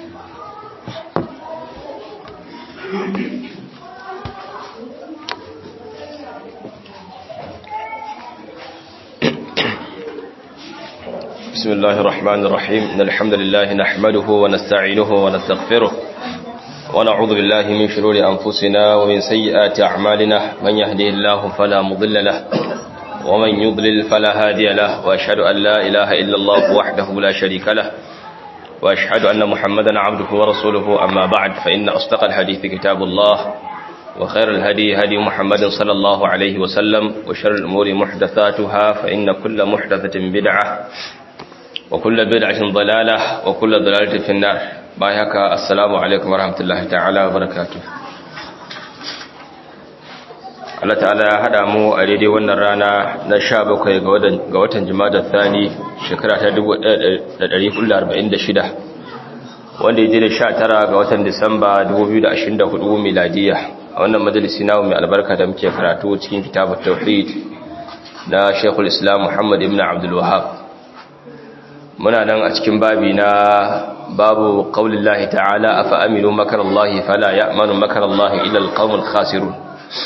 بسم الله الرحمن الرحيم إن الحمد لله نحمده ونستعينه ونستغفره ونعوذ بالله من شرور أنفسنا ومن سيئات أعمالنا من يهده الله فلا مضل له ومن يضلل فلا هادي له وأشهد أن لا إله إلا الله وحده لا شريك له وأشهد أن محمدا عبده ورسوله أما بعد فإن أصدق الحديث كتاب الله وخير الهدي هدي محمد صلى الله عليه وسلم وشر الأمور محدثاتها فإن كل محدثة بدعة وكل بدعة ضلالة وكل ضلالة في النار بايهك السلام عليكم ورحمة الله تعالى وبركاته Allah ta'ala ya haɗa mu a daidai wannan rana na sha bakwai ga watan jima'a Thani shekara ta 1446 wanda ya je da sha tara ga watan Disamba 2024 miladiya a wannan majalisi namu mai albarka da muke karatu cikin kitabut tauhid na Sheikhul Islam Muhammad ibn Abdul Wahhab muna nan a cikin babi na babu qaulillahi ta'ala afa aminu makarallahi fala ya'manu makarallahi illa alqaumul khasirun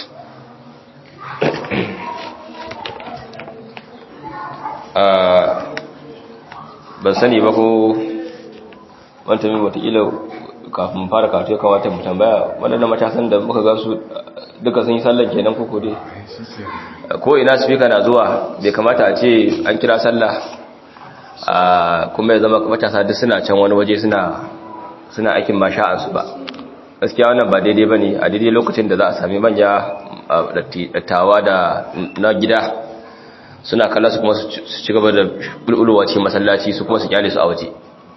ban sani ba ko wanta mai watakila kafin fara karatu ya kamata mu tambaya waɗanda matasan da muka gansu duka sun yi sallar kenan koko dai ko ina speaker na zuwa bai kamata a ce an kira sallah kuma ya zama matasa duk suna can wani waje suna suna aikin masha'ansu ba gaskiya wannan ba daidai ba ne a daidai lokacin da za a sami manya dattawa da na gida suna kalla su kuma su ci gaba da bulbulowa cikin masallaci su kuma su kyale su a waje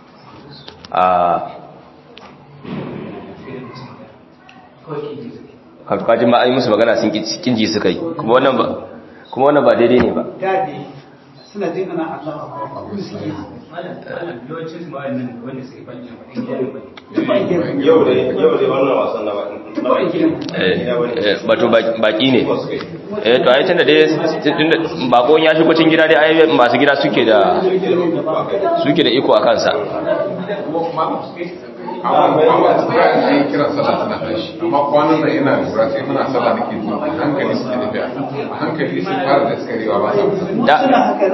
a kajin ma an yi musu magana sun kinji suka yi kuma wannan ba daidai ne ba suna jin ana Allah yau da wannan wasan na bato baki ne eh to ai tunda dai bakon ya shigo cikin gida dai ai masu gida suke da suke da iko a kansa amma kira sallah tana tashi amma kwanan nan ina lura sai muna sallah nake zuwa hankali suke tafiya a hankali sun fara da skarewa ba sa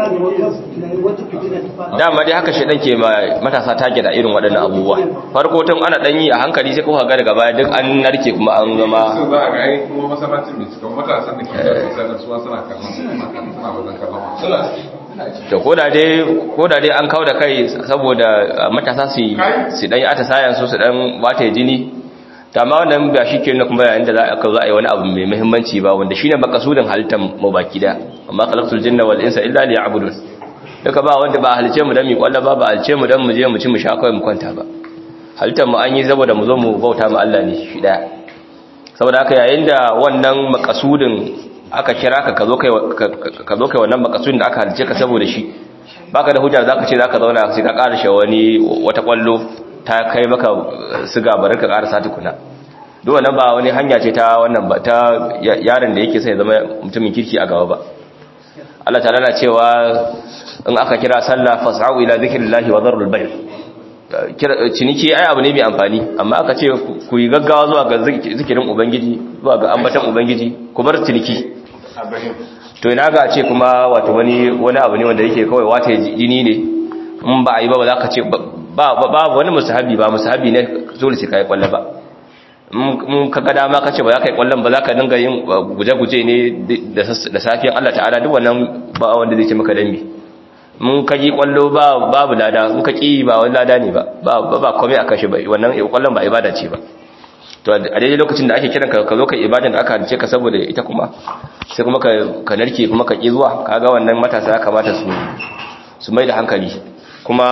dama dai haka shedan ke matasa take da irin waɗannan abubuwa farko tun ana dan yi a hankali sai kuma ga daga baya duk an narke kuma an zama su za a ga ai kuma masallacin mai cikin matasan da ke da sallah suwa suna kallon suna kallon suna wajen kallon suna to koda dai koda dai an kawo da kai saboda matasa su su dan yi atasayan su su dan bata jini ta ma wannan ba shi ke nuna kuma yayin da za a kawo za a yi wani abu mai muhimmanci ba wanda shine makasudin halittar mu baki da amma khalaqtul jinna wal insa illa liya'budun duka ba wanda ba halice mu dan mu kwalla ba ba halice mu dan mu je mu ci mu sha kawai mu kwanta ba halittar mu an yi saboda mu zo mu bauta mu Allah ne shi daya saboda haka yayin da wannan makasudin aka kira ka ka zo kai ka zo kai wannan makasudin da aka halice ka saboda shi baka da hujja zaka ce zaka zauna sai ka karshe wani wata kwallo ta kai maka siga bari ka karasa tukuna duk wannan ba wani hanya ce ta wannan ba ta yaron da yake sai zama mutumin kirki a gaba ba Allah ta'ala na cewa in aka kira sallah fas'au ila zikrillahi wa dharul bay' ciniki ai abu ne mai amfani amma aka ce ku yi gaggawa zuwa ga zikirin ubangiji zuwa ga ambatan ubangiji ku bar ciniki to ina ga ce kuma wato wani wani abu ne wanda yake kawai wata jini ne in ba a yi ba ba za ka ce ba ba wani musahabi ba musahabi ne dole sai kai kwalla ba in ka ga dama ka ce ba za ka yi kwallon ba za ka dinga yin guje-guje ne da safiyan Allah ta'ala duk wannan ba wanda zai ce maka dambe mun ka ji kwallo ba babu lada in ka ki ba wani lada ne ba ba ba komai akan shi ba wannan kwallon ba ibada ce ba to a daidai lokacin da ake kiran ka ka zo ka ibadan da aka halice ka saboda ita kuma sai kuma ka narke kuma ka ki zuwa kaga wannan matasa ya kamata su su mai da hankali kuma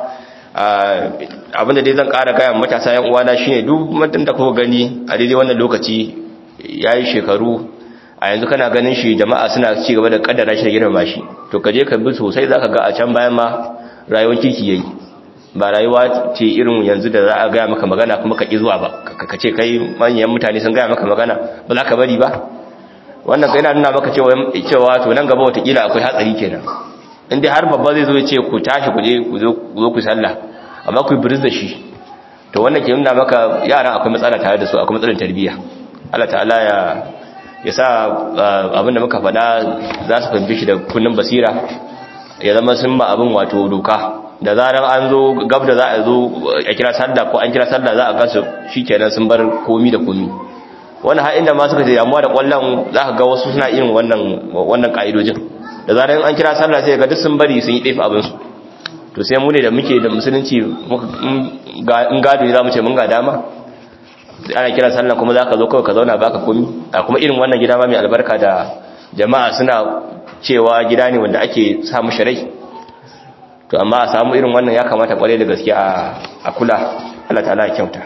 abinda dai zan ƙara gaya matasa yan uwana shine duk mutum da kuka gani a daidai wannan lokaci yayi shekaru a yanzu kana ganin shi jama'a suna ci gaba da kaddara shi da girmama shi to ka je ka bi sosai zaka ga a can bayan ma rayuwar kirki yayi ba rayuwa ce irin yanzu da za a gaya maka magana kuma ka ki zuwa ba ka ce kai manyan mutane sun gaya maka magana ba za ka bari ba wannan kai yana nuna maka cewa cewa to nan gaba watakila akwai hatsari kenan in dai har babba zai zo ya ce ku tashi ku je ku zo ku sallah amma ku biris da shi to wannan ke nuna maka yaran akwai matsala tare da su akwai matsalar tarbiyya Allah ta'ala ya ya sa abinda muka faɗa za su fahimci shi da kunnin basira ya zama sun ba abin wato doka da zarar an zo gab da za a zo a kira sallah ko an kira sallah za a gasu shikenan sun bar komi da komi wannan har inda ma suka je damuwa da kwallon za ka ga wasu suna irin wannan wannan ka'idojin da zarar an kira sallah sai ga duk sun bari sun yi ɗefa abin su to sai mu ne da muke da musulunci in gado ne za mu ce mun ga dama ana kira sallah kuma za ka zo kawai ka zauna baka komi a kuma irin wannan gida ma mai albarka da jama'a suna cewa gida ne wanda ake samu shirai to amma a samu irin wannan ya kamata kwarai da gaske a kula Allah ta'ala ya kyauta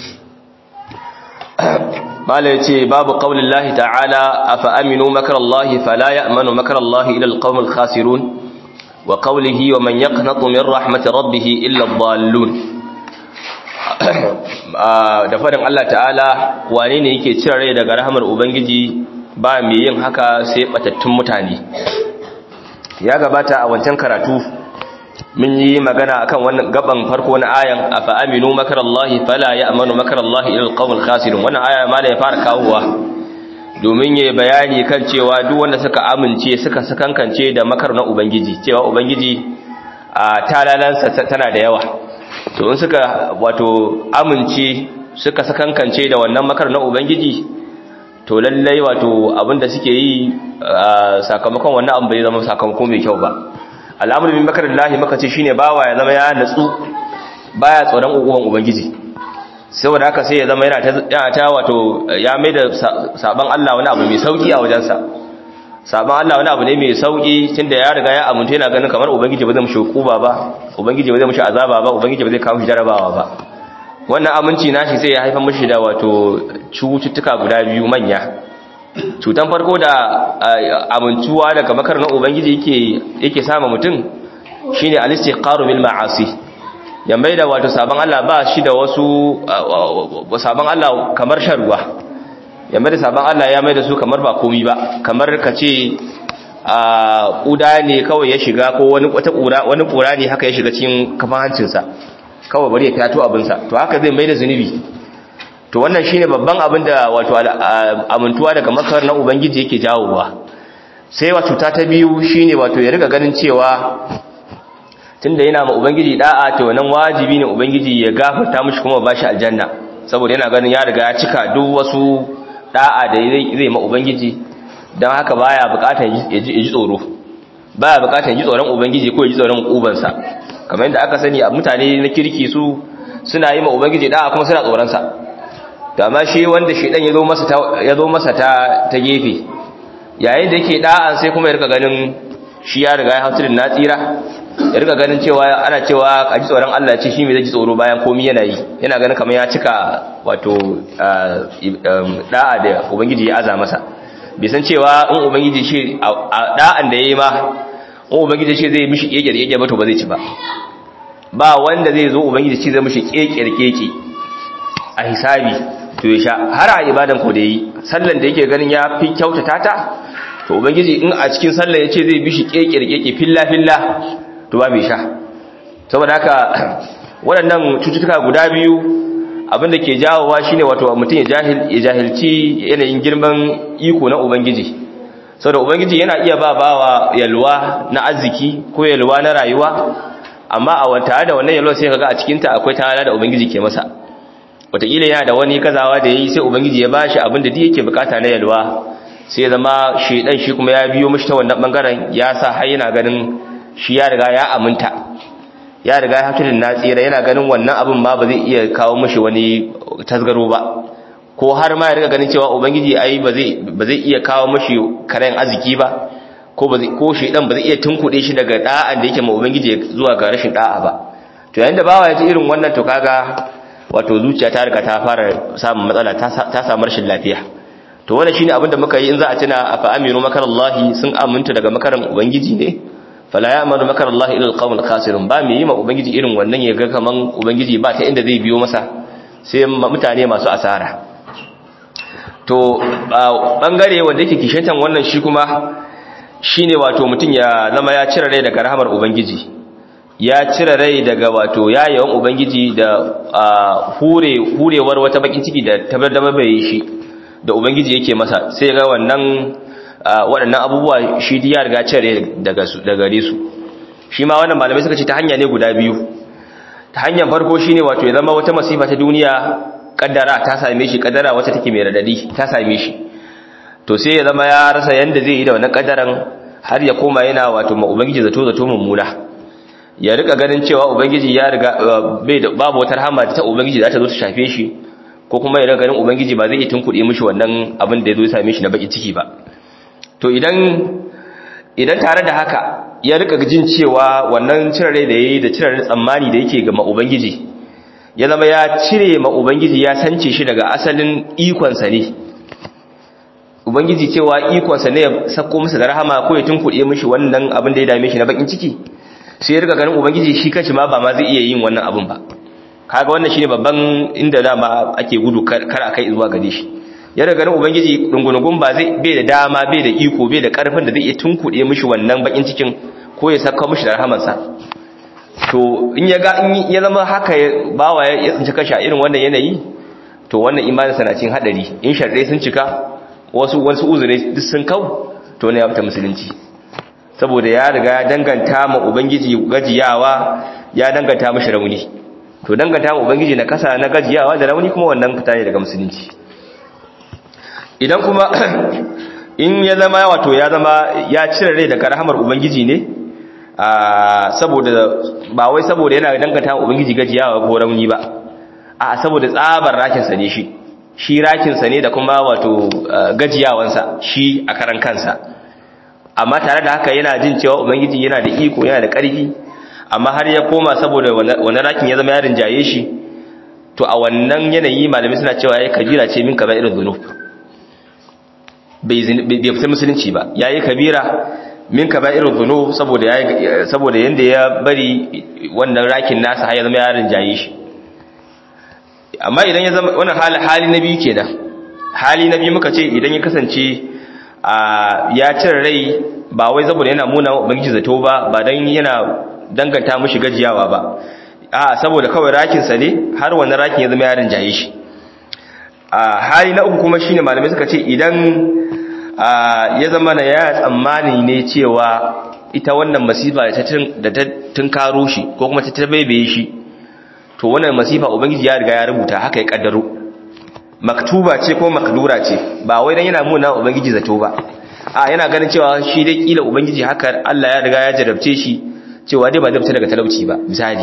mala yace babu qaulillahi ta'ala afa aminu makarallahi fala ya'manu makarallahi ila alqaumil khasirun wa qawlihi wa man yaqnatu min rahmati rabbih illa ad-dallun da fadin Allah ta'ala wane ne yake cire rai daga rahmar ubangiji ba mai yin haka sai batattun mutane ya gabata a wancan karatu mun yi magana akan wannan gaban farko na ayan afa aminu makarallahi fala ya'manu makarallahi ila alqawmil khasirun wannan aya ma da ya fara kawowa domin yayi bayani kan cewa duk wanda suka amince suka sakankance da makar na ubangiji cewa ubangiji a talalansa tana da yawa to in suka wato amince suka sakankance da wannan makar na ubangiji to lallai wato abinda suke yi sakamakon wannan abin bai zama sakamako mai kyau ba al'amuru min makarin lahi maka ce shine bawa ya zama ya natsu baya tsoron ukuwan ubangiji saboda haka sai ya zama yana ta wato ya mai da saban Allah wani abu mai sauki a wajensa saban Allah wani abu ne mai sauki tunda ya riga ya amince yana ganin kamar ubangiji ba zai mushi hukuma ba ubangiji ba zai mushi azaba ba ubangiji ba zai kawo shi jarabawa ba wannan aminci nashi sai ya haifar mushi da wato cututtuka guda biyu manya cutan farko da amintuwa daga makar na ubangiji yake yake sama mutum shine al-istiqaru bil ma'asi ya mai da wato sabon Allah ba shi da wasu sabon Allah kamar sharuwa ya mai da sabon Allah ya mai da su kamar ba komi ba kamar ka ce a kuda ne kawai ya shiga ko wani wata kura wani kura ne haka ya shiga cikin kafan hancinsa kawai bari ya fyato abinsa to haka zai mai da zunubi to wannan shine babban abin da wato amintuwa daga makar na ubangiji yake jawowa sai wato ta ta biyu shine wato ya riga ganin cewa tunda yana ma ubangiji da'a to nan wajibi ne ubangiji ya gafarta mishi kuma bashi aljanna saboda yana ganin ya riga ya cika duk wasu da'a da zai ma ubangiji dan haka baya bukatar ya ji tsoro baya bukatar ji tsoron ubangiji ko ya ji tsoron kubansa kamar yadda aka sani a mutane na kirki su suna yi ma ubangiji da'a kuma suna tsoron sa to amma shi wanda shedan ya zo masa ta ya zo masa ta ta gefe yayin da yake da'an sai kuma ya rika ganin shi ya riga ya hautu na tsira ya rika ganin cewa ana cewa a ji tsoron Allah ce shi mai zai ji tsoro bayan komi yana yi yana ganin kamar ya cika wato da'a da ubangiji ya aza masa bai san cewa in ubangiji shi a da'an da yayi ma in ubangiji shi zai mishi kekere keke ba to ba zai ci ba ba wanda zai zo ubangiji shi zai mishi kekere keke a hisabi to ya sha har a ibadan ko da yi sallan da yake ganin ya fi kyautata ta to ubangiji in a cikin sallan ya ce zai bishi kekere keke filla filla to ba bai sha saboda haka waɗannan cututtuka guda biyu abinda ke jawowa shine wato mutum ya jahilci yanayin girman iko na ubangiji saboda ubangiji yana iya ba bawa yalwa na arziki ko yalwa na rayuwa amma a wata da wannan yalwa sai kaga a cikin ta akwai tana da ubangiji ke masa wataƙila yana da wani kazawa da yayi sai ubangiji ya bashi abin da yake bukata na yalwa sai ya zama shedan shi kuma ya biyo mishi ta wannan bangaren ya sa har yana ganin shi ya riga ya aminta ya riga ya hakirin na tsira yana ganin wannan abin ma ba zai iya kawo mishi wani tasgaro ba ko har ma ya riga ganin cewa ubangiji ai ba zai ba zai iya kawo mishi karen arziki ba ko ba zai ko shedan ba zai iya tunkuɗe shi daga da'an da yake ma ubangiji zuwa ga rashin da'a ba to yayin da bawa ya ji irin wannan to kaga wato zuciya ta riga ta fara samun matsala ta samu rashin lafiya to wannan shine abin da muka yi in za a tuna afa aminu makarallahi sun aminta daga makaran ubangiji ne fala ya'manu makarallahi ila alqawmil khasirun ba mai yi ma ubangiji irin wannan ya ga kaman ubangiji ba ta inda zai biyo masa sai mutane masu asara to bangare wanda yake kishantan wannan shi kuma shine wato mutun ya zama ya cire rai daga rahamar ubangiji ya cire rai daga wato yayawan ubangiji da hure hurewar wata bakin ciki da tabbatar bai shi da ubangiji yake masa sai ga wannan waɗannan abubuwa shi ya riga cire daga su daga gare su shi ma wannan malamai suka ce ta hanya ne guda biyu ta hanyar farko shine wato ya zama wata masifa ta duniya kaddara ta same shi kaddara wacce take mai radadi ta same shi to sai ya zama ya rasa yanda zai yi da wannan kaddaran har ya koma yana wato ma ubangiji zato zato mummuna ya rika ganin cewa ubangiji ya riga bai da babu wata rahama ta ubangiji za ta zo ta shafe shi ko kuma ya rika ganin ubangiji ba zai iya tunkuɗe mishi wannan abin da ya zo ya same shi na baki ciki ba to idan idan tare da haka ya rika jin cewa wannan cire rai da yayi da cire tsammani da yake ga ma ubangiji ya zama ya cire ma ubangiji ya sance shi daga asalin ikonsa ne ubangiji cewa ikonsa ne ya sako masa da rahama ko ya tunkuɗe mishi wannan abin da ya dame shi na bakin ciki sai ya riga ganin ubangiji shi kanshi ma ba ma zai iya yin wannan abin ba kaga wannan shine babban inda dama ake gudu kar a kai zuwa gare shi ya riga ganin ubangiji dungunugun ba zai bai da dama bai da iko bai da karfin da zai iya tunkuɗe mishi wannan bakin cikin ko ya saka mishi da rahamansa to in ya ga in ya zama haka bawa ya tsinci kashi a irin wannan yanayi to wannan imanin sana cikin hadari in sharɗe sun cika wasu wasu uzure duk sun kau to ne ya fita musulunci saboda ya riga ya danganta ma ubangiji gajiyawa ya danganta mashi rauni to danganta ma ubangiji na kasa na gajiyawa da rauni kuma wannan fita ne daga musulunci idan kuma in ya zama wato ya zama ya cire rai daga rahamar ubangiji ne saboda ba wai saboda yana danganta ma ubangiji gajiyawa ko rauni ba a saboda tsabar rakinsa ne shi shi rakinsa ne da kuma wato gajiyawansa shi a karan kansa amma tare da haka yana jin cewa ubangiji yana da iko yana da ƙarfi amma har ya koma saboda wannan rakin ya zama yarin jaye shi to a wannan yanayi malami suna cewa yayi kabira ce min kaza irin zunub bai bai fita musulunci ba yayi kabira min kaza irin zunub saboda yayi saboda yanda ya bari wannan rakin nasa har ya zama yarin jaye shi amma idan ya zama wannan hali hali na biyu kenan hali na biyu muka ce idan ya kasance ya cire rai ba wai saboda yana muna ubangiji zato ba ba dan yana danganta mushi gajiyawa ba a saboda kawai rakin sa ne har wannan rakin ya zama yarin jaye shi a hali na uku kuma shine malamai suka ce idan ya zama na ya tsammani ne cewa ita wannan masifa da ta tunkaro shi ko kuma ta tabaibaye shi to wannan masifa ubangiji ya riga ya rubuta haka ya kaddaro maktuba ce ko makdura ce ba wai dan yana muna ubangiji zato ba a yana ganin cewa shi dai kila ubangiji haka Allah ya riga ya jarabce shi cewa dai ba zai fita daga talauci ba misali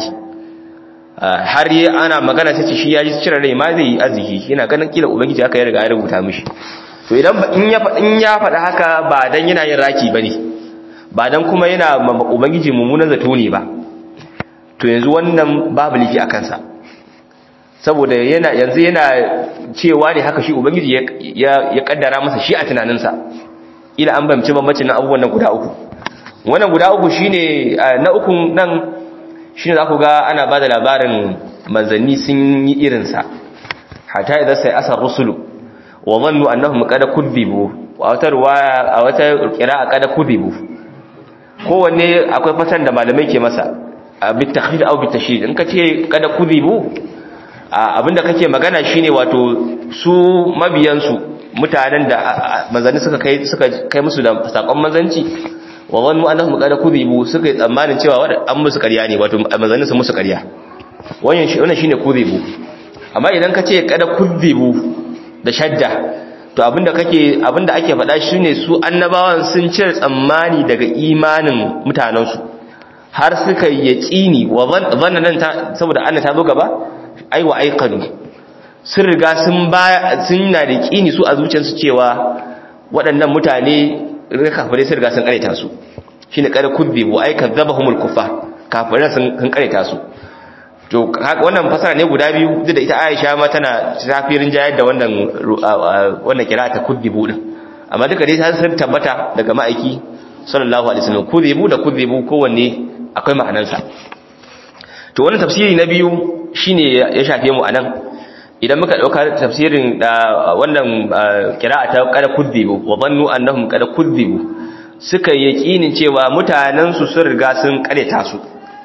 har yi ana magana sai ce shi ya ji cire rai ma zai yi arziki yana ganin kila ubangiji haka ya riga ya rubuta mishi to idan in ya in ya faɗa haka ba dan yana yin raki bane ba dan kuma yana ubangiji mummunan zato ne ba to yanzu wannan babu liki a kansa saboda yana yanzu yana cewa ne haka shi ubangiji ya kaddara masa shi a tunaninsa ila an bamci bambacin abubuwan nan guda uku wannan guda uku shine na uku nan shine za ku ga ana ba da labarin manzanni sun yi irinsa hatta idan sai asar rusulu wa zannu annahum qad kudibu wa wata ruwaya a wata qira'a qad kudibu kowanne akwai fatan da malamai ke masa bit takhid aw bit tashdid in ka ce qad kudibu abinda kake magana shine wato su mabiyansu mutanen da manzanni suka kai suka kai musu da sakon manzanci wa wannu annahum qad kudibu suka yi tsammanin cewa an musu ƙarya ne wato manzanni su musu ƙarya wannan shi wannan shine kudibu amma idan ka ce qad kudibu da shadda to abinda kake abinda ake faɗa shine su annabawan sun cire tsammani daga imanin mutanansu har suka yaqini wa zannan saboda Allah ta zo gaba aiwa aikanu sun riga sun baya sun na da kini su a zuciyarsu cewa waɗannan mutane kafirai sun riga sun kareta su shine kada kubbibu ay kadzabahumul kuffar kafirai sun kareta su to wannan fasara ne guda biyu duk da ita Aisha ma tana tafirin jayar da wannan wannan kira ta kubbibu din amma duka dai sun tabbata daga ma'aiki sallallahu alaihi wasallam kubbibu da kubbibu kowanne akwai ma'anarsa to wannan tafsiri na biyu shine ya shafe mu anan idan muka dauka tafsirin da wannan qira'a ta qad kudibu wa dhannu annahum qad kudibu suka yaqinin cewa mutanen su sun riga sun kareta su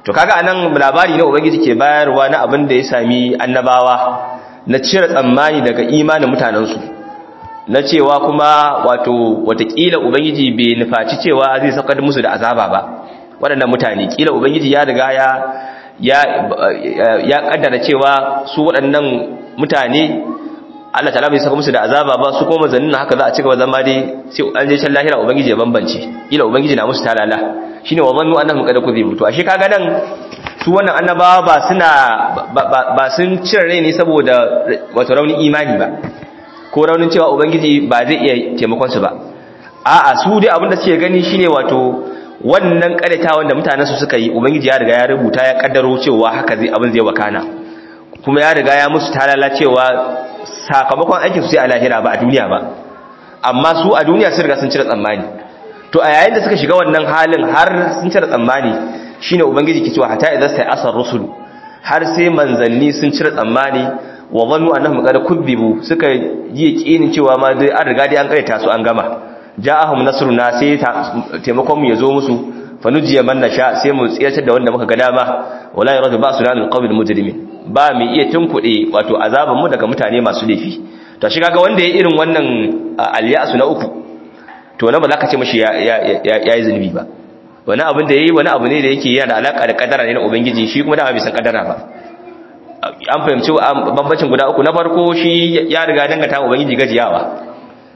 to kaga anan labari na ubangiji ke bayarwa na abin da ya sami annabawa na cire tsammani daga imanin mutanensu na cewa kuma wato watakila ubangiji bai nufaci cewa zai saukar musu da azaba ba waɗannan mutane kila ubangiji ya riga ya ya ya kaddara cewa su waɗannan mutane Allah ta'ala bai saka musu da azaba ba su kuma zannin haka za a cigaba zama dai sai an je can lahira ubangiji ya bambance kila ubangiji na musu talala shine wa zannu annahum qad kuzibu to ashe kaga nan su wannan annabawa ba suna ba sun cire rai ne saboda wato raunin imani ba ko raunin cewa ubangiji ba zai iya taimakon su ba a'a su dai abin da suke gani shine wato wannan karata wanda mutanen su suka yi ubangiji ya riga ya rubuta ya kaddaro cewa haka zai abin zai wakana kuma ya riga ya musu talala cewa sakamakon aikin su sai a lahira ba a duniya ba amma su a duniya sun riga sun cire tsammani to a yayin da suka shiga wannan halin har sun cire tsammani shine ubangiji ke cewa hatta idan sai asar rusul har sai manzanni sun cire tsammani wa zannu annahum qad kubbibu suka yi yakinin cewa ma dai an riga dai an karanta su an gama ja'ahum nasruna sai taimakon mu yazo musu fanujiya man nasha sai mu tsiyatar da wanda muka ga dama wala yaradu ba'suna lil qawmil mujrimin ba mu iya tunkuɗe wato azaban mu daga mutane masu laifi to shi kaga wanda ya irin wannan alyasu na uku to na ba za ka ce mashi ya yi zunubi ba wani abin da ya yi wani abu ne da yake yana da alaƙa da ƙadara ne na ubangiji shi kuma dama bai san ƙadara ba an fahimci bambancin guda uku na farko shi ya riga dangata ubangiji gajiyawa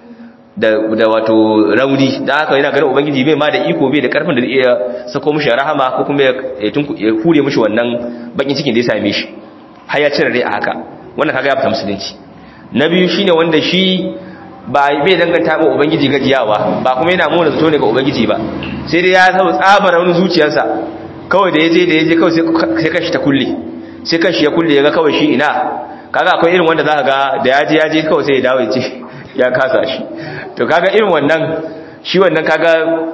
da wato rauni da haka yana ganin ubangiji bai ma da iko bai da karfin da zai iya sako mishi rahama ko kuma ya hure mishi wannan bakin cikin da ya same shi har ya cire rai a haka wannan kaga ya fita musulunci na biyu shine wanda shi ba bai danganta ma ubangiji gajiyawa ba kuma yana mona zato ne ga ubangiji ba sai dai ya saba tsabar wani zuciyarsa kawai da yaje da yaje kawai sai kashi ta kulle sai kashi ya kulle yaga kawai shi ina kaga akwai irin wanda zaka ga da yaje yaje kawai sai ya dawo ya ce ya kasa shi to kaga irin wannan shi wannan kaga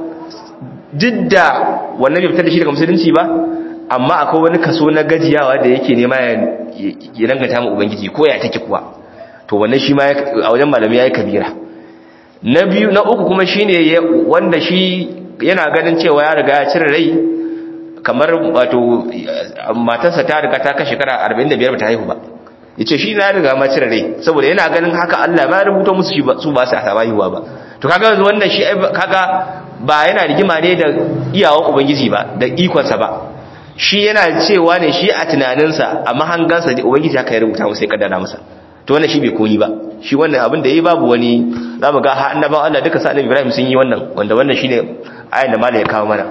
didda wannan bai fitar da shi daga musulunci ba amma akwai wani kaso na gajiyawa da yake nema ya danganta ma ubangiji ko ya take kuwa to wannan shi ma a wajen malami yayi kabira na biyu na uku kuma shine wanda shi yana ganin cewa ya riga ya cire rai kamar wato matarsa ta riga ta kashe shekara 45 ba ta haihu ba yace shi na riga ma cire rai saboda yana ganin haka Allah ba rubuta musu shi su ba su a haihuwa ba to kaga yanzu wannan shi kaga ba yana rigima ne da iyawan ubangiji ba da ikonsa ba shi yana cewa ne shi a tunaninsa a mahangansa da ubangiji haka ya rubuta masa ya kaddara masa to wannan shi bai koyi ba shi wannan abin da yayi babu wani zamu ga har annabawan Allah duka sa annabi Ibrahim sun yi wannan wanda wannan shine ayin da malai ya kawo mana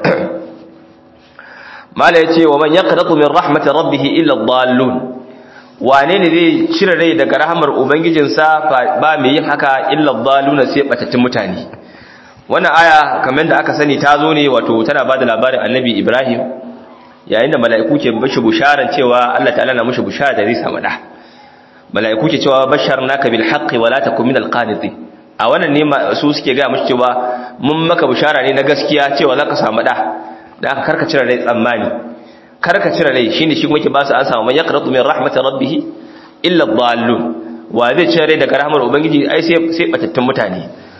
malai ya ce wa man yaqnatu min rahmati rabbih illa ad-dallun wane ne zai cire rai daga rahmar ubangijinsa ba mai yin haka illa ad-dallun sai batattun mutane wannan aya kamar da aka sani ta zo ne wato tana bada labarin annabi Ibrahim yayin da mala'iku ke bashi busharan cewa Allah ta'ala na mushi bushara da zai samu da mala'iku ke cewa basharnaka bil haqqi wala takun minal qanitin a wannan ne su suke ga mushi cewa mun maka bushara ne na gaskiya cewa zaka samu da da aka karka cire rai tsammani karka cire rai shine shi kuma yake ba su an samu man yaqratu min rahmatir rabbih illa dhallun wa zai cire rai daga rahmar ubangiji ai sai sai batattun mutane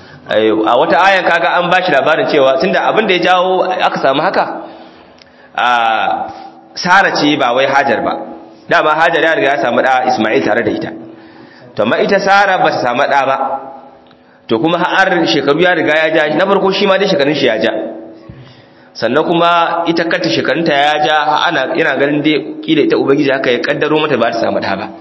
a wata ayan kaga an bashi labarin cewa tunda abin da ya jawo aka samu haka a Sara ce ba wai Hajar ba dama Hajar ya riga ya samu da Isma'il tare da ita to amma ita Sara ba ta samu da ba to kuma har shekaru ya riga ya ja na farko shi ma dai shekarun shi ya ja sannan kuma ita kanta shekarunta ya ja ana yana ganin dai kila ita ubangiji haka ya kaddaro mata ba ta samu da ba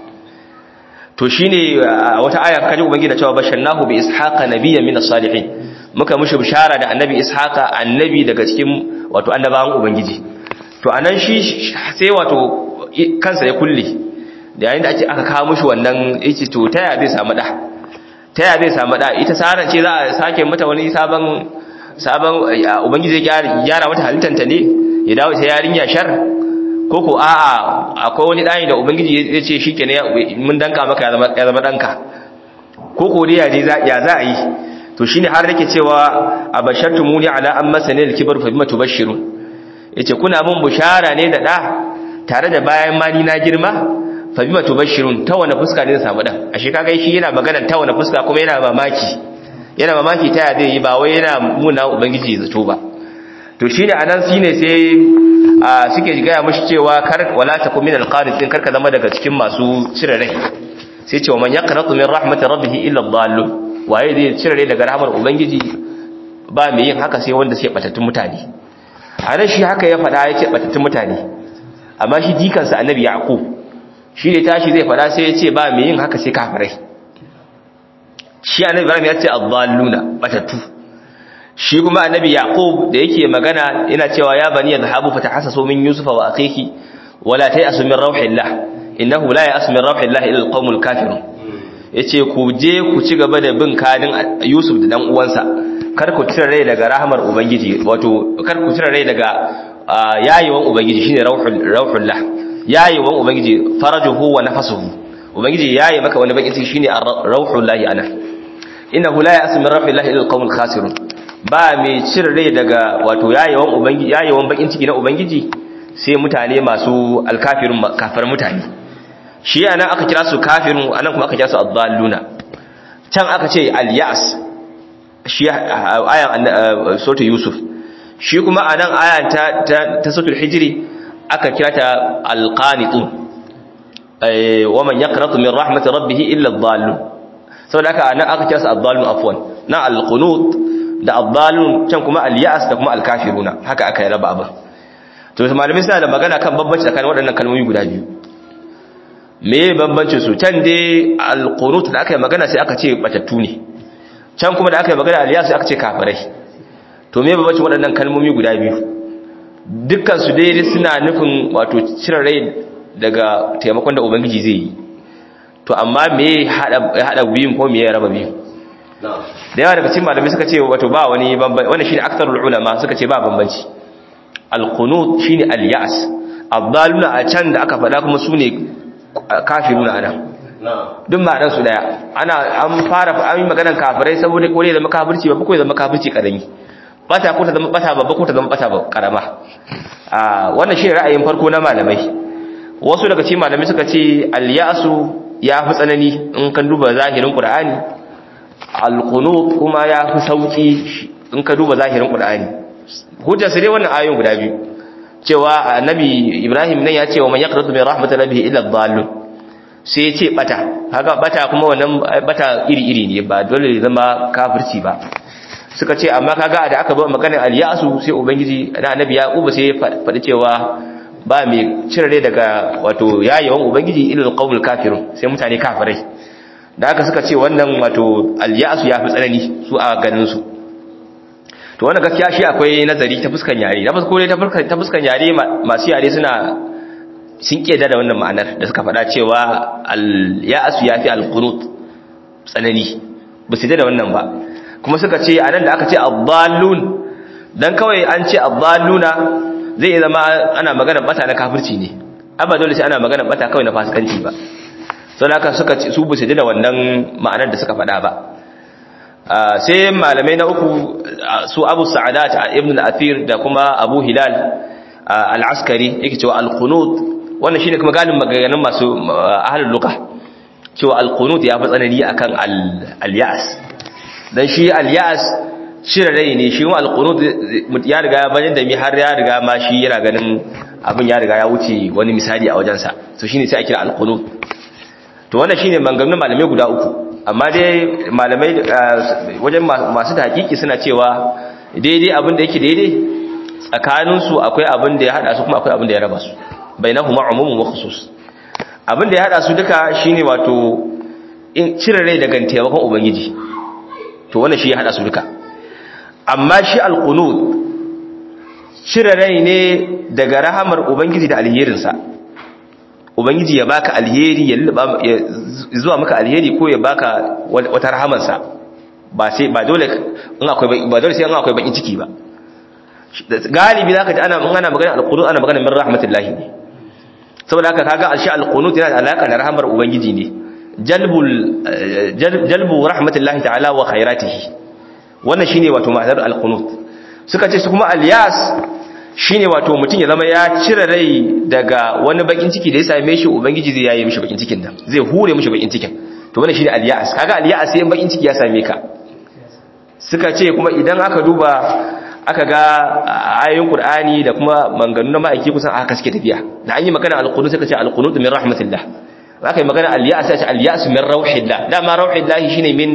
to shine wata aya kaje ubangiji da cewa basharnahu bi ishaqa nabiyyan min as-salihin muka mushi bishara da annabi ishaqa annabi daga cikin wato annabawan ubangiji to anan shi sai wato kansa ya kulle da yayin da ake aka kawo mushi wannan yace to taya zai samu da taya zai samu da ita saran ce za a sake mata wani sabon sabon ubangiji ya gyara mata halittanta ne ya dawo ta yarinya shar ko ko a'a akwai wani dani da ubangiji ya ce shikenan mun danka maka ya zama ya zama danka ko ko dai ya je ya za a yi to shine har nake cewa abashartumuni ala amma sanil kibar fa bima tubashirun yace kuna mun bushara ne da da tare da bayan ma ni na girma fa bima tubashirun ta wani fuska ne samu dan ashe kaga shi yana magana ta wani fuska kuma yana mamaki yana mamaki ta zai yi ba wai yana muna ubangiji zato ba to shine anan shine sai suke gaya mashi cewa kar wala takum min alqanitin karka zama daga cikin masu cire rai sai ce wa man yaqnatu min rahmatir rabbih illa dhallun waye zai cire rai daga rahmar ubangiji ba mai yin haka sai wanda sai batattun mutane anan shi haka ya fada yace batattun mutane amma shi jikansa annabi yaqub shi ne tashi zai fada sai yace ba mai yin haka sai kafirai shi annabi ibrahim ya ce adh-dhalluna batattu shi kuma annabi yaqub da yake magana yana cewa ya bani yadhhabu fatahassasu min yusufa wa akhihi wala tayasu min rauhillah innahu la yasu min rauhillah illa alqaumul kafirun yace ku je ku ci gaba da bin kadin yusuf da dan uwansa kar ku tira rai daga rahmar ubangiji wato kar ku tira rai daga yayiwan ubangiji shine rauhul rauhullah yayiwan ubangiji farajuhu wa nafasuhu ubangiji yayi maka wani bakin ciki shine rauhullah ana innahu la yasu min rauhillah illa alqaumul khasirun ba mai cire rai daga wato yayewan ubangiji yayewan bakin ciki na ubangiji sai mutane masu alkafirun kafar mutane shi anan aka kira su kafirun anan kuma aka kira su adalluna can aka ce alyas shi ayan sura yusuf shi kuma anan ayan ta ta suratul hijri aka kira ta alqanitun ay wa man yaqnatu min rahmati rabbih illa adallun saboda haka anan aka kira su adallun afwan na alqunut da abbalun can kuma al-ya'as da kuma al-kafiruna haka aka yi raba abin to malamai suna da magana kan bambanci tsakanin waɗannan kalmomi guda biyu me bambancin su can dai al-qunut da aka yi magana sai aka ce batattu ne can kuma da aka yi magana al-ya'as aka ce kafirai to me bambancin waɗannan kalmomi guda biyu dukkan su dai suna nufin wato cire rai daga taimakon da ubangiji zai yi to amma me hada hada biyun ko me ya raba biyun da yawa daga cikin malamai suka ce wato ba wani bambanci wannan shine aktarul ulama suka ce ba bambanci alqunut shine alyas abdaluna a can da aka faɗa kuma sune kafiruna ana duk ma'anar su daya ana an fara an yi maganar kafirai saboda kore da makafirci ba ko da makafirci karami bata ko ta zama bata babba ko ta zama bata karama a wannan shine ra'ayin farko na malamai wasu daga cikin malamai suka ce alyasu ya fi tsanani in kan duba zahirin qur'ani alqunut kuma ya fi sauki in ka duba zahirin qur'ani hujja sai dai wannan ayoyin guda biyu cewa annabi ibrahim nan ya ce wa man yaqratu min rahmatir rabbih illa dhallun sai ya ce bata haka bata kuma wannan bata iri iri ne ba dole ne zama kafirci ba suka ce amma kaga da aka ba maganar al-yasu sai ubangiji da annabi yaqub sai ya faɗi cewa ba mai cire daga wato yayin ubangiji illa alqawmul kafirun sai mutane kafirai da aka suka ce wannan wato alyasu ya fi tsanani su a ganin su to wannan gaskiya shi akwai nazari ta fuskan yare na farko dai ta fuskan yare masu yare suna sun keda da wannan ma'anar da suka faɗa cewa alyasu ya fi alqunut tsanani ba su da wannan ba kuma suka ce anan da aka ce abdallun dan kawai an ce abdalluna zai iya zama ana magana bata na kafirci ne amma dole sai ana magana bata kawai na fasikanci ba sau da suka su bu su da wannan ma'anar da suka faɗa ba sai malamai na uku su abu sa'adat ibn al-athir da kuma abu hilal al-askari yake cewa al-qunut wannan shine kuma galin maganganun masu ahlul lugha cewa al-qunut ya fi tsanani akan al-ya'as dan shi al-ya'as shira rai ne shi kuma al-qunut ya riga ya bayyana da mi har ya riga ma shi yana ganin abin ya riga ya wuce wani misali a wajensa to shine sai a kira al-qunut to wannan shine maganganun malamai guda uku amma dai malamai wajen masu hakiki suna cewa daidai abin da yake daidai tsakanin su akwai abin da ya hada su kuma akwai abin da ya raba su bainahuma umumun wa khusus abin da ya hada su duka shine wato in cire rai daga taimakon ubangiji to wannan shi ya hada su duka amma shi alqunut cire rai ne daga rahamar ubangiji da alherinsa ubangiji ya baka alheri ya luba ya zuwa maka alheri ko ya baka wata rahamansa ba sai ba dole in akwai ba dole sai in akwai bakin ciki ba galibi zaka ji ana ana magana alqunut ana magana min rahmatillahi ne saboda haka kaga alshi alqunut yana da alaka da rahamar ubangiji ne jalbul jalbu rahmatillahi ta'ala wa khairatihi wannan shine wato ma'anar alqunut suka ce su kuma alyas shine wato mutum ya zama ya cire rai daga wani bakin ciki da ya same shi ubangiji zai yaye mishi bakin cikin nan zai hure mishi bakin cikin to wannan shine al-ya'as kaga al-ya'as sai bakin ciki ya same ka suka ce kuma idan aka duba aka ga ayoyin qur'ani da kuma manganu na ma'aiki kusan aka suke tafiya da an yi magana al-qunut sai ka ce al-qunut min rahmatillah aka yi magana al-ya'as sai ce al-ya'as min rauhillah dama rauhillah shine min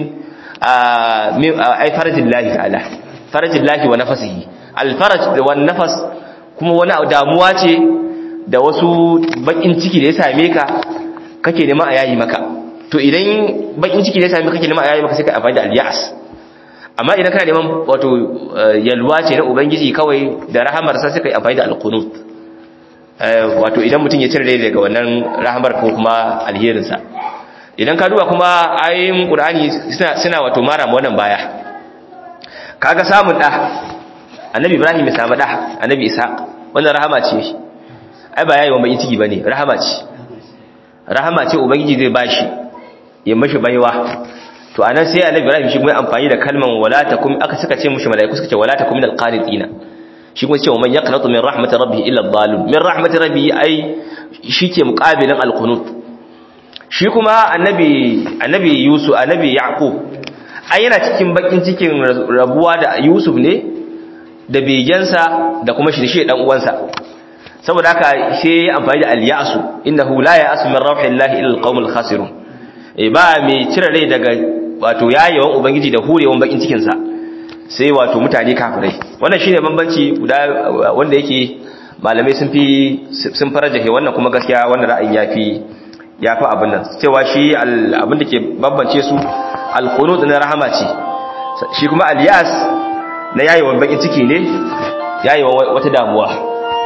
ai farajillah ta'ala farajillah wa nafsihi al-faraj wa nafas kuma wani damuwa ce da wasu bakin ciki da ya same ka kake neman a yayi maka to idan bakin ciki da ya same ka kake neman a yayi maka sai ka amfani da al-ya'as amma idan kana neman wato yalwa ce na ubangiji kawai da rahamar sa sai ka amfani da al-qunut wato idan mutum ya cire rai daga wannan rahamar ko kuma alherin sa idan ka duba kuma ayoyin qur'ani suna suna wato mara mu wannan baya kaga samun da annabi ibrahim ya samu da annabi ishaq wannan rahama ce ai ba yayi wa mai ciki bane rahama ce rahama ce ubangiji zai bashi ya mashi baiwa to anan sai annabi ibrahim shi kuma amfani da kalman wala takum aka suka ce mushi malaiku suka ce wala takum minal qanitina shi kuma ce man yaqnatu min rahmatir rabbih illa adh-dhalim min rahmatir rabbih ai shike muqabilin al-qunut shi kuma annabi annabi yusuf annabi yaqub ai yana cikin bakin cikin rabuwa da yusuf ne da begensa da kuma shi da shi dan uwansa saboda haka sai ya amfani da al-ya'su innahu la ya'asu min rauhillahi illa al-qaumul khasirun e ba mai cire rai daga wato yayewan ubangiji da hurewan bakin cikin sa sai wato mutane kafirai wannan shine bambanci guda wanda yake malamai sun fi sun farajahe wannan kuma gaskiya wannan ra'ayin yafi yafi abin nan cewa shi abin da ke bambance su al-qunut na rahama ce shi kuma al-yas na yayewan bakin ciki ne yayewan wata damuwa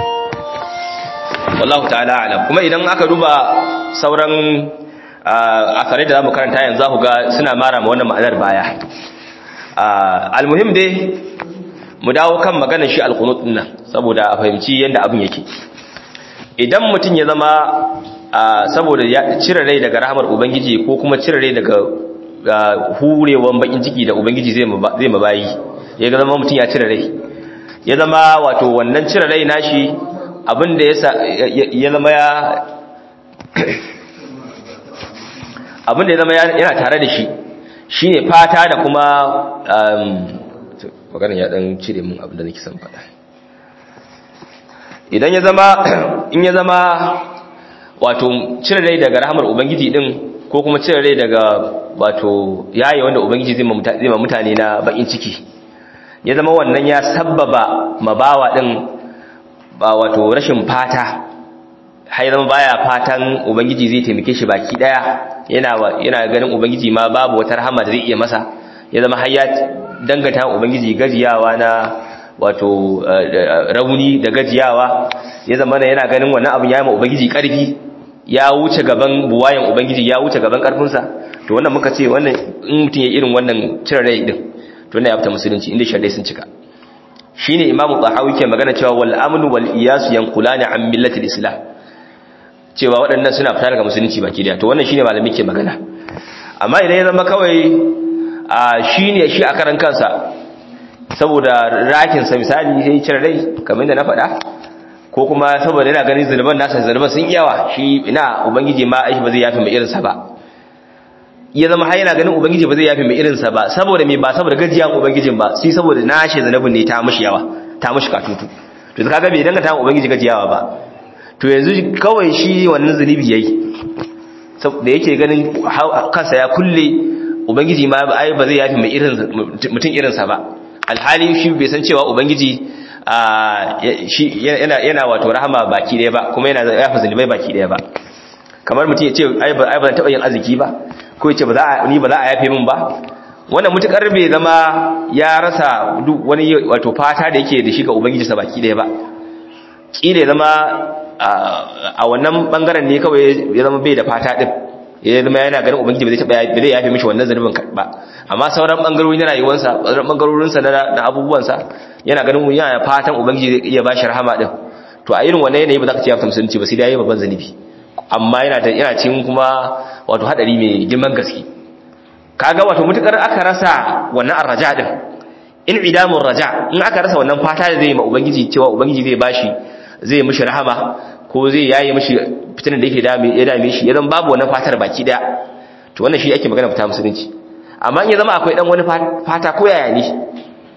wallahu ta'ala alam kuma idan aka duba sauran asarai da zamu karanta yanzu za ku ga suna mara ma wannan ma'anar baya almuhim dai mu dawo kan maganar shi alqunut din nan saboda a fahimci yanda abin yake idan mutum ya zama saboda ya cire rai daga rahmar ubangiji ko kuma cire rai daga hurewan bakin ciki da ubangiji zai zai mabayi ya ga zama mutum ya cire rai ya zama wato wannan cire rai nashi abin da ya zama ya abin da ya zama yana tare da shi shi ne fata da kuma maganin ya dan cire mun abin da nake son faɗa idan ya zama in ya zama wato cire rai daga rahamar ubangiji din ko kuma cire rai daga wato yayi wanda ubangiji zai ma mutane na bakin ciki ya zama wannan ya sabbaba mabawa din ba wato rashin fata har zama baya fatan ubangiji zai taimake shi baki daya yana yana ganin ubangiji ma babu wata rahama da zai iya masa ya zama har ya dangata ubangiji gajiyawa na wato rauni da gajiyawa ya zama yana ganin wannan abin ya yi ma ubangiji karfi ya wuce gaban buwayen ubangiji ya wuce gaban karfinsa to wannan muka ce wannan in mutum ya irin wannan cire rai din to wannan ya fita musulunci inda sharadai sun cika shine imamu tahawi ke magana cewa wal amnu wal iyas yanqulani an millati islam cewa waɗannan suna fita daga musulunci baki daya to wannan shine malami ke magana amma idan ya zama kawai a shine shi a karan kansa saboda rakin sa misali sai cire rai kamar da na faɗa ko kuma saboda yana ganin zulman nasa zulman sun yawa shi ina ubangiji ma aishi ba zai yafi mai irinsa ba ya zama har yana ganin ubangiji ba zai yafi mai irinsa ba saboda me ba saboda gajiyan ubangijin ba sai saboda nashi zanabin ne ta mushi yawa ta mushi katutu to kaga bai danga ta ubangiji gajiyawa ba to yanzu kawai shi wannan zunubi yayi da yake ganin kansa ya kulle ubangiji ma ai ba zai yafi mai irin mutum irinsa ba alhali shi bai san cewa ubangiji shi yana yana wato rahama baki daya ba kuma yana yafa zunubai baki daya ba kamar mutum ya ce ai ba ai ba taba yin arziki ba ko ya ce ba za a ni ba za a yafe min ba wannan mutukar bai zama ya rasa duk wani wato fata da yake da shi ga ubangiji sa baki daya ba kila ya zama a wannan bangaren ne kawai ya zama bai da fata din ya zama yana ganin ubangiji ba zai taba ba zai yafe mishi wannan zanubin ba amma sauran bangarori na rayuwarsa sauran bangarorinsa na abubuwansa yana ganin yana fatan ubangiji zai iya bashi rahama din to a irin wannan yanayi ba za ka ce ya fita musulunci ba sai dai yayi babban zanubi amma yana da yana cikin kuma wato hadari mai girman gaske kaga wato mutukar aka rasa wannan arraja din in idamur raja in aka rasa wannan fata da zai yi ma ubangiji cewa ubangiji zai bashi zai mishi rahama ko zai yaye mishi fitinan da yake dame ya dame shi ya zama babu wannan fatar baki daya to wannan shi ake magana fita musulunci amma in ya zama akwai dan wani fata ko yaya ne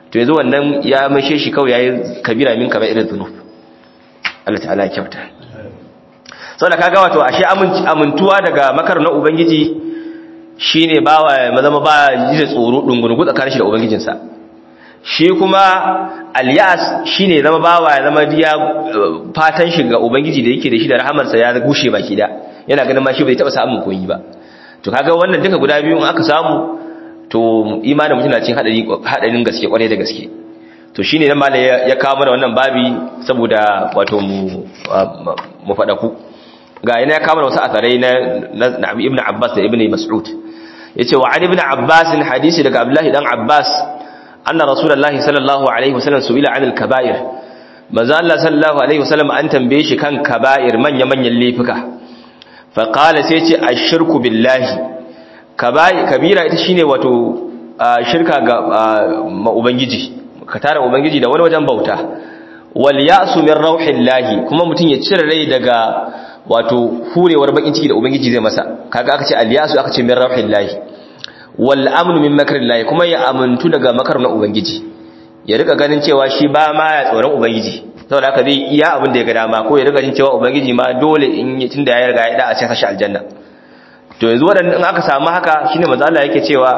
to yanzu wannan ya mashe shi kawai yayi kabira min kaba irin dhunub Allah ta'ala ya kyauta saboda kaga wato ashe amintuwa daga makar na ubangiji shine bawa ya zama ba ji da tsoro dungurgu tsakanin shi da ubangijinsa shi kuma alyas shine zama bawa ya zama diya fatan shi ga ubangiji da yake da shi da rahamarsa ya gushe baki da yana ganin ma shi bai taba samun koyi ba to kaga wannan duka guda biyu in aka samu to imanin mutum na cin hadari hadarin gaske kwarai da gaske to shine nan malai ya kawo mana wannan babi saboda wato mu mu fada ku ga ina ya kawo mana wasu asarai na na ibnu abbas da ibnu mas'ud yace wa ali ibn abbas hadisi daga abdullahi dan abbas anna rasulullahi sallallahu alaihi wasallam su'ila anil kaba'ir manzo Allah sallallahu alaihi wasallam an tambaye shi kan kaba'ir manya manyan laifuka fa qala sai ce ashirku billahi kabira ita shine wato shirka ga ma ubangiji ka tara ubangiji da wani wajen bauta wal ya'su min rauhillahi kuma mutun ya cire rai daga wato hurewar bakin ciki da ubangiji zai masa kaga aka ce al ya'su aka ce min rauhillahi wal amnu min makrillahi kuma ya amuntu daga makar na ubangiji ya rika ganin cewa shi ba ma ya tsoron ubangiji saboda haka zai iya abin da ya ga dama ko ya rika jin cewa ubangiji ma dole in tunda ya riga ya da a cikin sashi aljanna to yanzu waɗanda in aka samu haka shine manzo Allah yake cewa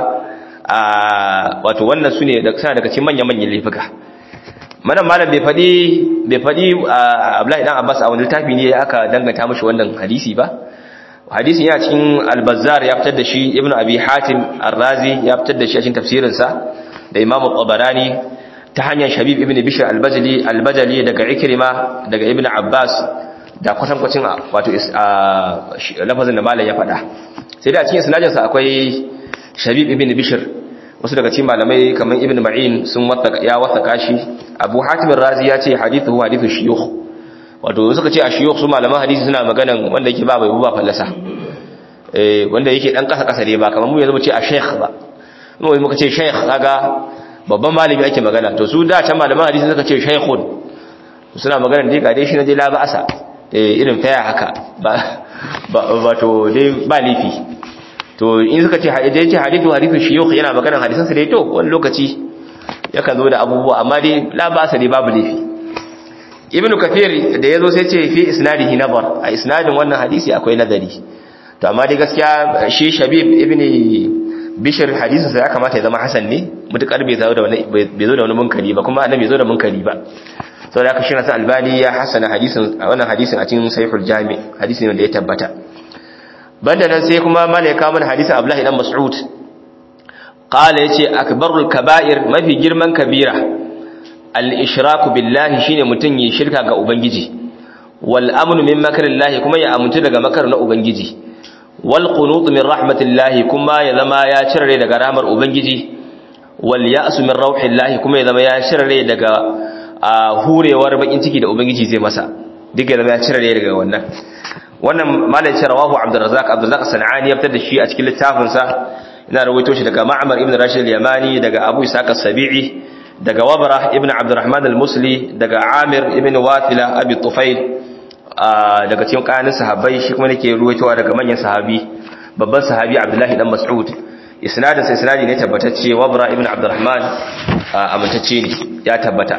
a wato wannan sune da suna daga cikin manyan manyan laifuka manan malam bai fadi bai fadi Abdullahi dan Abbas a wani littafi ne aka danganta mishi wannan hadisi ba hadisin yana cikin al-Bazzar ya fitar da shi Ibn Abi Hatim Ar-Razi ya fitar da shi a cikin tafsirin sa da Imam Tabarani ta hanyar Shabib ibn Bishr al-Bajali al-Bajali daga Ikrima daga Ibn Abbas da kwatankwacin wato lafazin da malam ya faɗa sai da a cikin sinajinsa akwai shabib ibn bishir wasu daga cikin malamai kamar ibn ma'in sun ya wasaka shi abu hatimin razi ya ce hadithu hadithu shiyukh wato suka ce a shiyukh su malaman hadisi suna maganan wanda yake ba bai ba fallasa wanda yake dan kasa kasa ne ba kamar mu yanzu mu ce a sheikh ba mu muka ce sheikh kaga babban malami ake magana to su da can malaman hadisi suka ce shaykhun suna magana dai ga dai shi na dai la ba'asa irin faya haka ba to dai ba lifi to in suka ce hadisi ce hadithu hadithu shiyukh yana maganar hadisan sa dai to wani lokaci yakan zo da abubuwa amma dai la ba sa dai babu lifi ibnu kathir da yazo sai ce fi isnadihi nazar a isnadin wannan hadisi akwai nazari to amma dai gaskiya shi shabib ibni bishir hadisin sa ya kamata ya zama hasan ne mutukar bai zo da wani bai zo da wani munkari ba kuma annabi bai zo da munkari ba sau da aka shi nasu albani ya hasana hadisin a wannan hadisin a cikin saiful jami hadisin wanda ya tabbata banda nan sai kuma mala ya kawo mana hadisin abdullahi dan mas'ud qala yace akbarul kaba'ir mafi girman kabira al-ishraku billahi shine mutun yi shirka ga ubangiji wal amnu min makrillahi kuma ya amuntu daga makar na ubangiji wal qunut min rahmatillahi kuma ya zama ya cirare daga rahmar ubangiji wal ya'su min rauhillahi kuma ya zama ya cirare daga a hurewar bakin ciki da ubangiji zai masa duk ya zama ya cire ne daga wannan wannan malai ce rawahu abdurrazzaq abdurrazzaq sanani ya fitar da shi a cikin littafin sa ina rawaito shi daga ma'mar ibn rashid al-yamani daga abu isaq as-sabi'i daga wabra ibn abdurrahman al-musli daga amir ibn watila abi tufail daga cikin kanin sahabbai shi kuma nake ruwaitowa daga manyan sahabi babban sahabi abdullahi dan mas'ud isnadin sa isnadi ne tabbatacce wabra ibn abdurrahman amintacce ne ya tabbata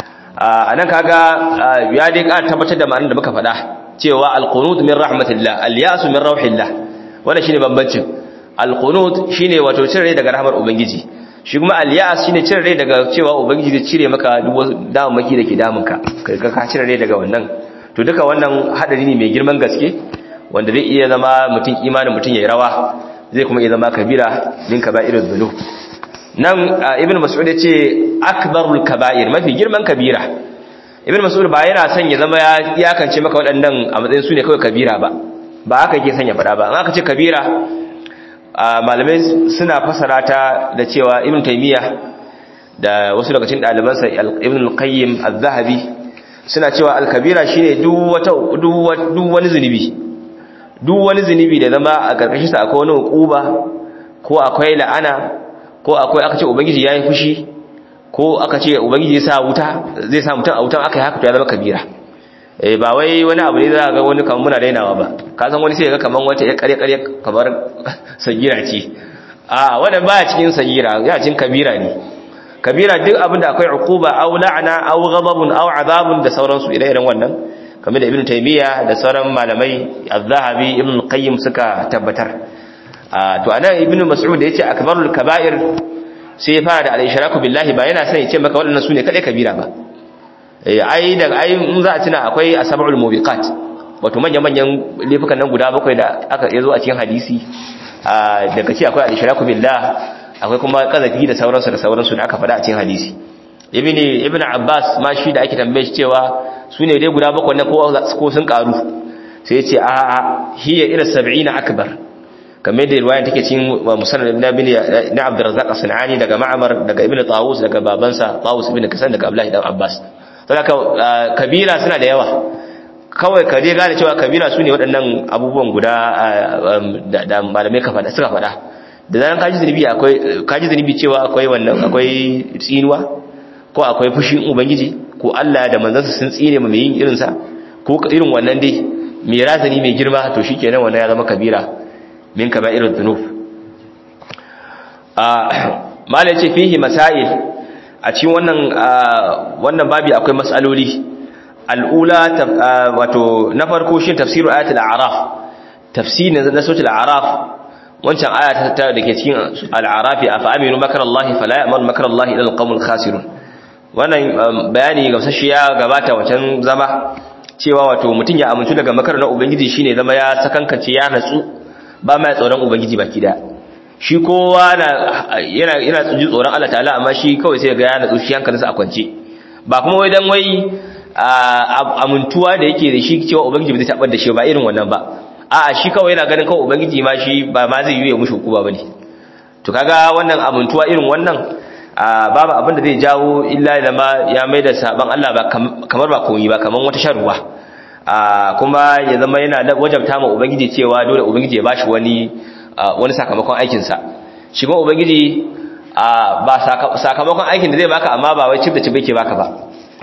a nan kaga ya dai ƙara tabbatar da ma'anar da muka faɗa cewa alqunut min rahmatillah alyasu min rauhillah wannan shine bambancin alqunut shine wato cire rai daga rahmar ubangiji shi kuma alyas shine cire rai daga cewa ubangiji zai cire maka duk damammaki da ke damunka kai ka cire rai daga wannan to duka wannan hadari ne mai girman gaske wanda zai iya zama mutum imanin mutum yayi rawa zai kuma iya zama kabira min kaba'irud dhunub nan ibn mas'ud ya ce akbarul kaba'ir mafi girman kabira ibn mas'ud ba yana son ya zama ya iyakance maka waɗannan a matsayin su ne kawai kabira ba ba haka yake son ya faɗa ba an aka ce kabira malamai suna fasara ta da cewa ibn taymiya da wasu daga cikin ɗalibansa ibn al-qayyim az-zahabi suna cewa al-kabira shine duk wata duk wani zunubi duk wani zunubi da zama a karkashin sa akwai wani hukuba ko akwai la'ana ko akwai aka ce ubangiji yayi fushi ko aka ce ubangiji ya sa wuta zai sa mutum a wutan aka yi haka to ya zama kabira eh ba wai wani abu ne za ga wani kamar muna dainawa ba ka san wani sai ga kamar wata ya kare kare kamar sagira ce a wannan baya cikin sagira ya cikin kabira ne kabira duk abinda akwai uquba aw la'na aw ghadabun aw azabun da sauransu ire-iren wannan kamar da ibnu taymiya da sauran malamai az-zahabi ibnu qayyim suka tabbatar to anan ibnu mas'ud yace akbarul kaba'ir sai ya fara da al-ishraku billahi ba yana son ya ce maka waɗannan sune kadai kabira ba eh ai da ai in za a tuna akwai asabul mubiqat wato manyan manyan laifukan nan guda bakwai da aka yazo a cikin hadisi daga ci akwai al-ishraku billah akwai kuma kazafi da sauransu da sauransu da aka faɗa a cikin hadisi ibn ibn abbas ma shi da ake tambaye shi cewa sune dai guda bakwai na ko sun karu sai ya ce a a hiya ila 70 akbar kamar da riwaya take cikin musannad ibn ibn na abdurrazzaq as-sanani daga ma'mar daga ibn tawus daga babansa tawus ibn kasan daga abdullahi dan abbas saboda kabira suna da yawa kawai ka je gane cewa kabira sune waɗannan abubuwan guda da malamai ka faɗa suka faɗa da zaran kaji zunubi akwai kaji zunubi cewa akwai wannan akwai tsinuwa ko akwai fushin ubangiji ko Allah da manzansa sun tsine mu mai yin irin sa ko irin wannan dai mai razani mai girma to shikenan wannan ya zama kabira min kaba'irud dhunub ah malai ce fihi masail a cikin wannan wannan babi akwai mas'aloli al'ula wato na farko shi tafsiru ayatul a'raf tafsirin na suratul a'raf wancan aya ta da ke cikin al'arafi a fa'aminu makarallahi fala ya'mal makarallahi ila alqawmul khasirun wannan bayani gamsashi ya gabata wancan zama cewa wato mutum ya amintu daga makar na ubangiji shine zama ya sakankace ya natsu ba mai tsoron ubangiji baki da shi kowa na yana yana tsuji tsoron Allah ta'ala amma shi kawai sai ga ya natsu shi hankalinsa a kwance ba kuma wai dan wai amintuwa da yake da shi cewa ubangiji bai taɓar da shi ba irin wannan ba a'a shi kawai yana ganin kawai ubangiji ma shi ba ma zai yi ya mushi hukuma bane to kaga wannan amintuwa irin wannan babu abin da zai jawo illa da ma ya mai da saban Allah ba kamar ba koyi ba kamar wata sharuwa kuma ya zama yana wajabta ma ubangiji cewa dole ubangiji ya bashi wani wani sakamakon aikin sa shi kuma ubangiji ba sakamakon aikin da zai baka amma ba wai cif da cif yake baka ba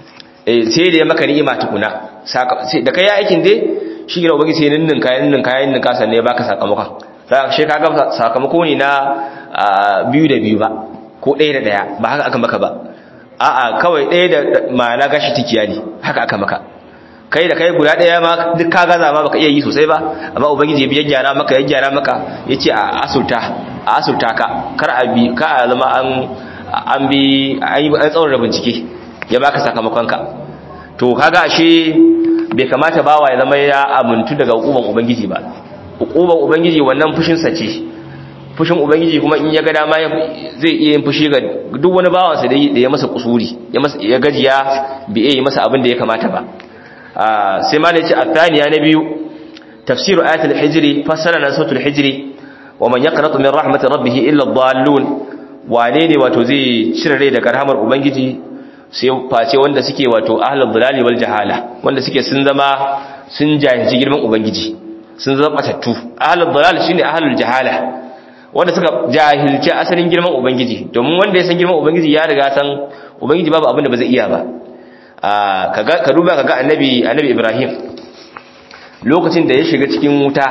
sai da ya maka ni'ima tukuna da kai aikin dai shi gina ubangiji sai ninnin kayan ninnin kayan ninnin kasan ne baka sakamakon da shi kaga sakamako ne na biyu da biyu ba ko ɗaya da ɗaya ba haka aka maka ba a'a kawai ɗaya da ma'ana gashi tikiya ne haka aka maka kai da kai guda ɗaya ma duk ka gaza ma baka iya yi sosai ba amma ubangiji ya gyara maka ya gyara maka yace a asulta a asulta ka kar a bi ka a zama an an bi an yi an tsawon bincike ya baka sakamakon ka to kaga ashe bai kamata bawa ya zama ya amintu daga hukuman ubangiji ba hukuman ubangiji wannan fushin sa ce fushin ubangiji kuma in ya ga dama zai iya yin fushi ga duk wani bawansa da ya masa kusuri ya masa ya gajiya bai iya yi masa abin da ya kamata ba sai ma ne ce athaniya na biyu tafsiru ayatul hijri fassara na suratul hijri wa man yaqnatu min rahmatir rabbih illa ad-dallun wane ne wato zai cire rai daga rahmar ubangiji sai face wanda suke wato ahlul dalali wal jahala wanda suke sun zama sun jahilci girman ubangiji sun zama batattu ahlul dalal shine ahlul jahala wanda suka jahilci asalin girman ubangiji domin wanda ya san girman ubangiji ya riga san ubangiji babu abin da ba zai iya ba kaga ka duba kaga annabi annabi ibrahim lokacin da ya shiga cikin wuta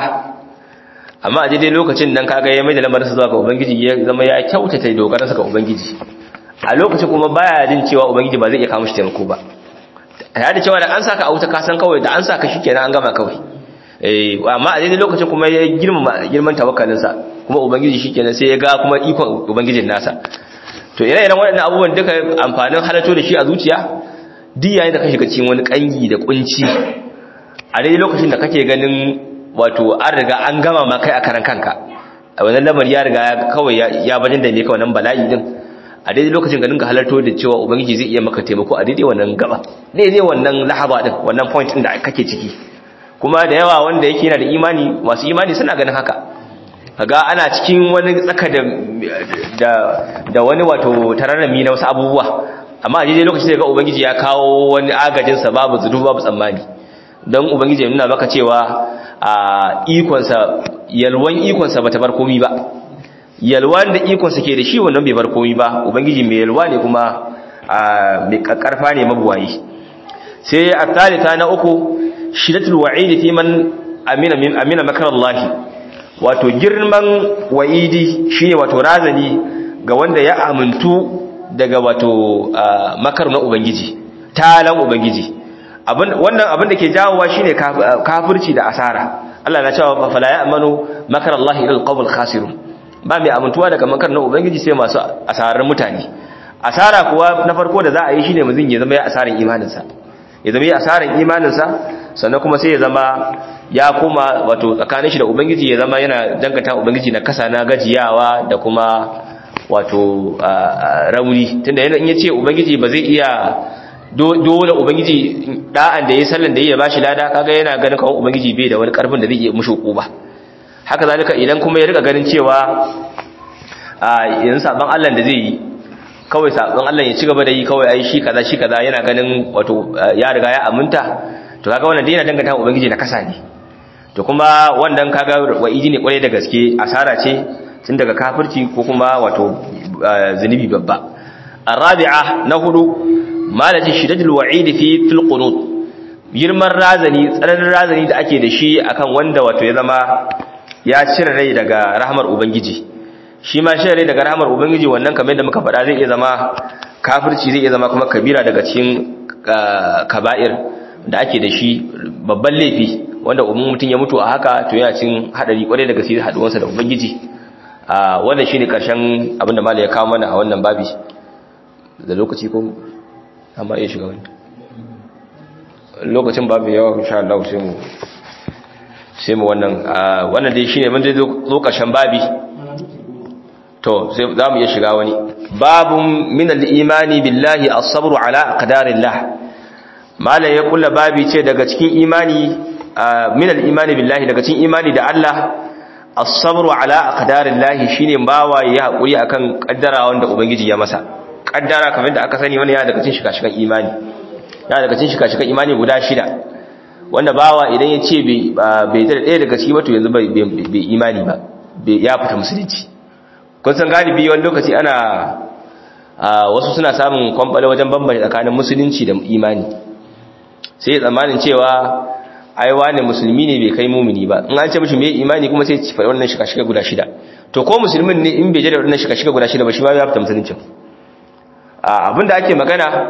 amma a daidai lokacin nan kaga ya mai da lamarinsa zuwa ga ubangiji ya zama ya kyautata dogaransa ga ubangiji a lokacin kuma baya jin cewa ubangiji ba zai iya kawo shi taimako ba ya da cewa da an saka a wuta ka san kawai da an saka shi kenan an gama kawai eh amma a daidai lokacin kuma ya girmama girman tawakkalinsa kuma ubangiji shi kenan sai ya ga kuma ikon ubangijin nasa to ire-iren waɗannan abubuwan duka amfanin halatto da shi a zuciya duk yayin da ka shiga cikin wani kangi da kunci a daidai lokacin da kake ganin wato an riga an gama ma kai a karan kanka a wannan lamari ya riga kawai ya bajin da ne kawai nan bala'i din a daidai lokacin ganin ka halarto da cewa ubangiji zai iya maka taimako a daidai wannan gaba daidai wannan lahaba din wannan point din da kake ciki kuma da yawa wanda yake yana da imani masu imani suna ganin haka kaga ana cikin wani tsaka da da da wani wato tararrami na wasu abubuwa amma a daidai lokacin da ga ubangiji ya kawo wani agajin sa babu zudu babu tsammani don ubangiji ya nuna maka cewa a ikonsa yalwan ikonsa bata bar komai ba yalwan da ikonsa ke da shi wannan bai bar komai ba ubangiji mai yalwa ne kuma mai kakkarfa ne mabuwayi sai a talita na uku shidatul wa'idi fi man amina min amina makarallahi wato girman wa'idi shine wato razani ga wanda ya amintu daga wato makar na ubangiji talan ubangiji wannan abin da ke jawowa shine kafirci da asara Allah na cewa fa la ya'manu makar Allah ila alqawm khasirun ba mai amintuwa daga makar na ubangiji sai masu asarar mutane asara kuwa na farko da za a yi shine muzin ya zama ya asaran imaninsa ya zama ya asaran imaninsa sannan kuma sai ya zama ya koma wato tsakanin shi da ubangiji ya zama yana danganta ubangiji na kasa na gajiyawa da kuma wato rauni tunda yana in yace ubangiji ba zai iya dole ubangiji da'an da yayi sallan da yayi bashi lada kaga yana ganin kawai ubangiji bai da wani karfin da zai iya mushi ba haka zalika idan kuma ya riga ganin cewa a yanzu saban Allah da zai yi kawai saban Allah ya ci gaba da yi kawai ai shi kaza shi kaza yana ganin wato ya riga ya aminta to kaga wannan dai yana danganta ubangiji na kasa ne to kuma wannan kaga wa'idi ne kwarai da gaske asara ce tun daga kafirci ko kuma wato zunubi babba arabi'a na hudu malati shidatul wa'idi fi fil qunut girman razani tsananin razani da ake da shi akan wanda wato ya zama ya cire rai daga rahmar ubangiji shi ma cire rai daga rahmar ubangiji wannan kamar yadda muka faɗa zai iya zama kafirci zai iya zama kuma kabira daga cikin kaba'ir da ake da shi babban laifi wanda umman mutum ya mutu a haka to yana cin hadari kwarai daga sai haduwansa da ubangiji a wannan shine karshen abinda malai ya kawo mana a wannan babi da lokaci ko amma iya shiga wani lokacin babu yawa insha Allah sai mu sai mu wannan wannan dai shine mun dai zo karshen babi to sai za mu iya shiga wani babun min al-imani billahi as-sabru ala aqdarillah malai ya kulla babi ce daga cikin imani min al-imani billahi daga cikin imani da Allah as-sabru ala aqdarillahi shine bawa yayi hakuri akan kaddara wanda ubangiji ya masa kaddara kamar da aka sani wannan ya daga cikin shika-shikan imani ya daga cikin shika-shikan imani guda shida wanda bawa idan ya ce bai da ɗaya daga ciki ba to yanzu bai imani ba ya fita musulunci kun san galibi wani lokaci ana wasu suna samun kwamfale wajen bambanta tsakanin musulunci da imani sai tsammanin cewa ai wane musulmi ne bai kai mumini ba in an ce mishi me imani kuma sai faɗi wannan shika-shika guda shida to ko musulmin ne in bai je da wannan shika-shika guda shida ba shi ma ya fita musuluncin abinda ake magana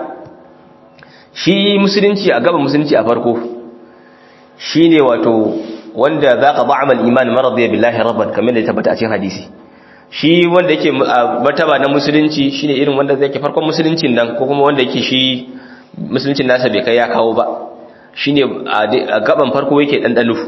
shi musulunci a gaban musulunci a farko shine wato wanda zaka ba'amal iman maradiya billahi rabban kamar da ya tabbata a cikin hadisi shi wanda yake martaba na musulunci shine irin wanda zai ke farkon musuluncin nan ko kuma wanda yake shi musuluncin nasa bai kai ya kawo ba shine a gaban farko yake dandano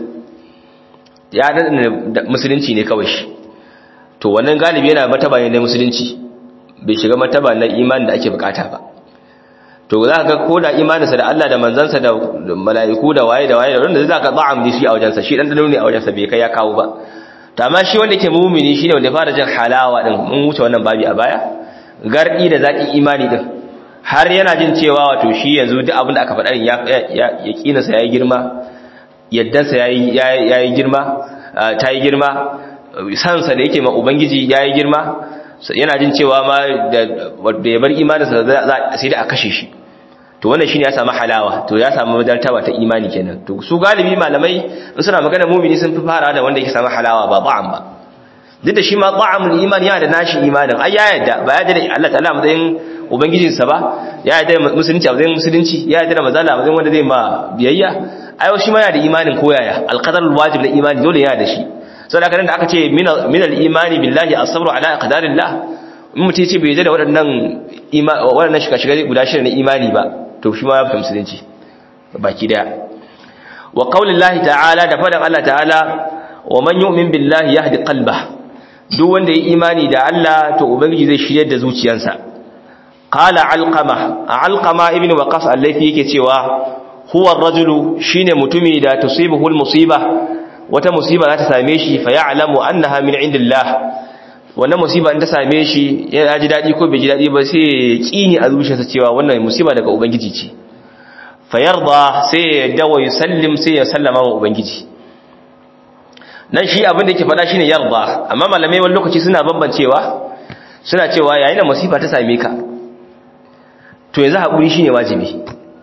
ya dandana musulunci ne kawai shi to wannan galibi yana martaba ne na musulunci bai shiga martaba na imani da ake bukata ba to za ka ga ko da imaninsa da Allah da manzansa da mala'iku da waye da waye da wanda za ka ba'am shi a wajensa shi dan ne a wajensa bai kai ya kawo ba to amma shi wanda ke mumini shine wanda fara jin halawa din mun wuce wannan babi a baya gardi da zaki imani din har yana jin cewa wato shi yanzu duk abin da aka faɗa ya ya kinasa yayi girma yaddansa yayi yayi girma ta yi girma sansa da yake ma ubangiji yayi girma yana jin cewa ma da ya bar imaninsa sai da a kashe shi to wannan shine ya samu halawa to ya samu madartaba ta imani kenan to su galibi malamai in suna magana mumini sun fi fara da wanda yake samu halawa ba ba'am ba duk da shi ma ba'amul iman yana da nashi imanin ai ya yadda ba ya da Allah ta'ala matsayin ubangijin sa ba ya yadda musulunci a matsayin musulunci ya yadda da mazala a matsayin wanda zai ma biyayya ai shi ma yana da imanin koyaya alqadarul wajib na imani dole yana da shi saboda haka da aka ce min al-imani billahi as-sabru ala aqdarillah in mutum ce bai da waɗannan waɗannan shiga-shiga guda shida na imani ba to shi ma ya fita musulunci baki daya wa qaulillahi ta'ala da fadan Allah ta'ala wa man yu'min billahi yahdi qalbah duk wanda ya imani da Allah to ubangiji zai shiryar da zuciyarsa qala alqama alqama ibnu waqas allafi yake cewa huwa ar-rajulu shine mutumi da tusibuhu al-musiba wata musiba za ta same shi fa ya'lamu annaha min indillah wannan musiba in ta same shi ya ji dadi ko bai ji dadi ba sai ya kini a zuciyarsa cewa wannan musiba daga ubangiji ce fa yarda sai ya dawo ya sallim sai ya sallama wa ubangiji nan shi abin da yake faɗa shine yarda amma malamai wani lokaci suna bambancewa suna cewa yayin da musiba ta same ka to yanzu hakuri shine wajibi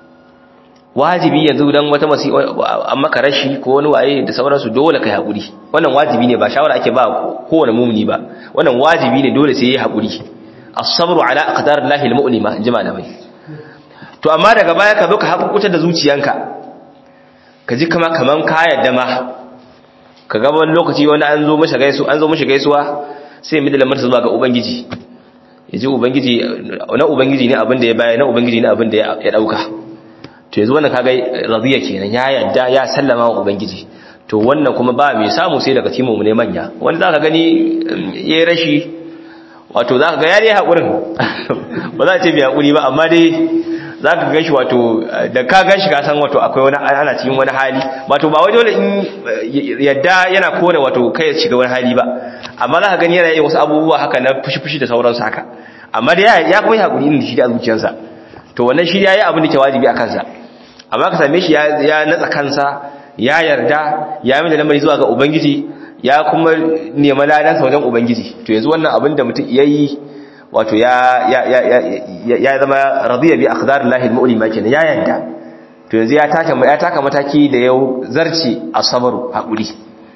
wajibi yanzu dan wata musiba an maka rashi ko wani waye da sauransu dole kai hakuri wannan wajibi ne ba shawara ake ba kowane mumuni ba wannan wajibi ne dole sai yayi hakuri as-sabru ala aqdarillahi al-mu'lima inji malamai to amma daga baya ka zo ka hakukuta da zuciyanka ka ji kama kaman ka yadda ma ka ga wani lokaci wani an zo mishi gaisu an zo mishi gaisuwa sai mu da lamar zuwa ga ubangiji yaji ubangiji na ubangiji ne abin da ya baya na ubangiji ne abin da ya dauka to yanzu wannan kaga radiya kenan ya yadda ya sallama wa ubangiji to wannan kuma ba mai samu sai daga timu ne manya wani zaka gani yayi rashi wato zaka ga yare hakurin ba za a ce bai hakuri ba amma dai zaka ganshi wato da ka ganshi ka san wato akwai wani ana cikin wani hali wato ba wai dole in yadda yana kore wato kai ya shiga wani hali ba amma zaka gani yana yin wasu abubuwa haka na fushi-fushi da sauransu haka amma dai ya kuma hakuri inda shi da zuciyarsa to wannan shi yayi abin da ke wajibi a kansa amma ka same shi ya natsa kansa ya yarda ya mai da lamari zuwa ga ubangiji ya kuma nema ladansa wajen ubangiji to yanzu wannan abin da mutum yayi wato ya ya ya ya zama radiya bi aqdarillahi almu'lima kenan ya yarda to yanzu ya taka ya taka mataki da yau zarci asabaru hakuri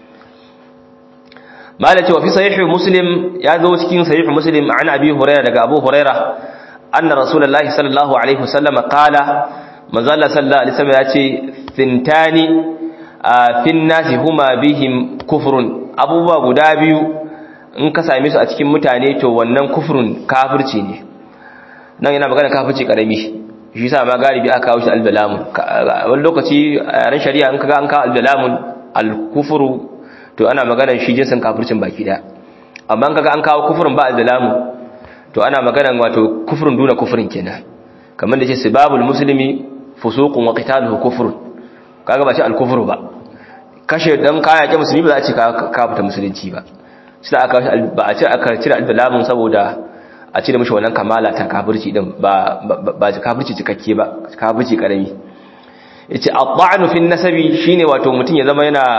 malaka wa fi sahih muslim ya zo cikin sahih muslim an abi hurairah daga abu hurairah anna rasulullahi sallallahu alaihi wasallam qala manzo Allah sallallahu alaihi wasallam ya ce thintani fin nasi huma bihim kufrun abubuwa guda biyu in ka same su a cikin mutane to wannan kufrun kafirci ne nan yana magana kafirci karami shi yasa ma galibi aka kawo shi albalamun wani lokaci a ran shari'a in kaga an kawo albalamun alkufru to ana magana shi jinsin kafircin baki da amma in kaga an kawo kufrun ba albalamun to ana magana wato kufrun duna kufrin kenan kamar da ce sibabul muslimi fusuqun wa qitaluhu kufrun kaga ba shi alkufru ba kashe dan kaya ke musulmi ba za a ce ka fita musulunci ba shi da aka ba a ce aka cire albalamun saboda a cire mishi wannan kamala ta kafirci din ba ba kafirci cikakke ba kafirci karami yace at-ta'nu fi nasabi shine wato mutun ya zama yana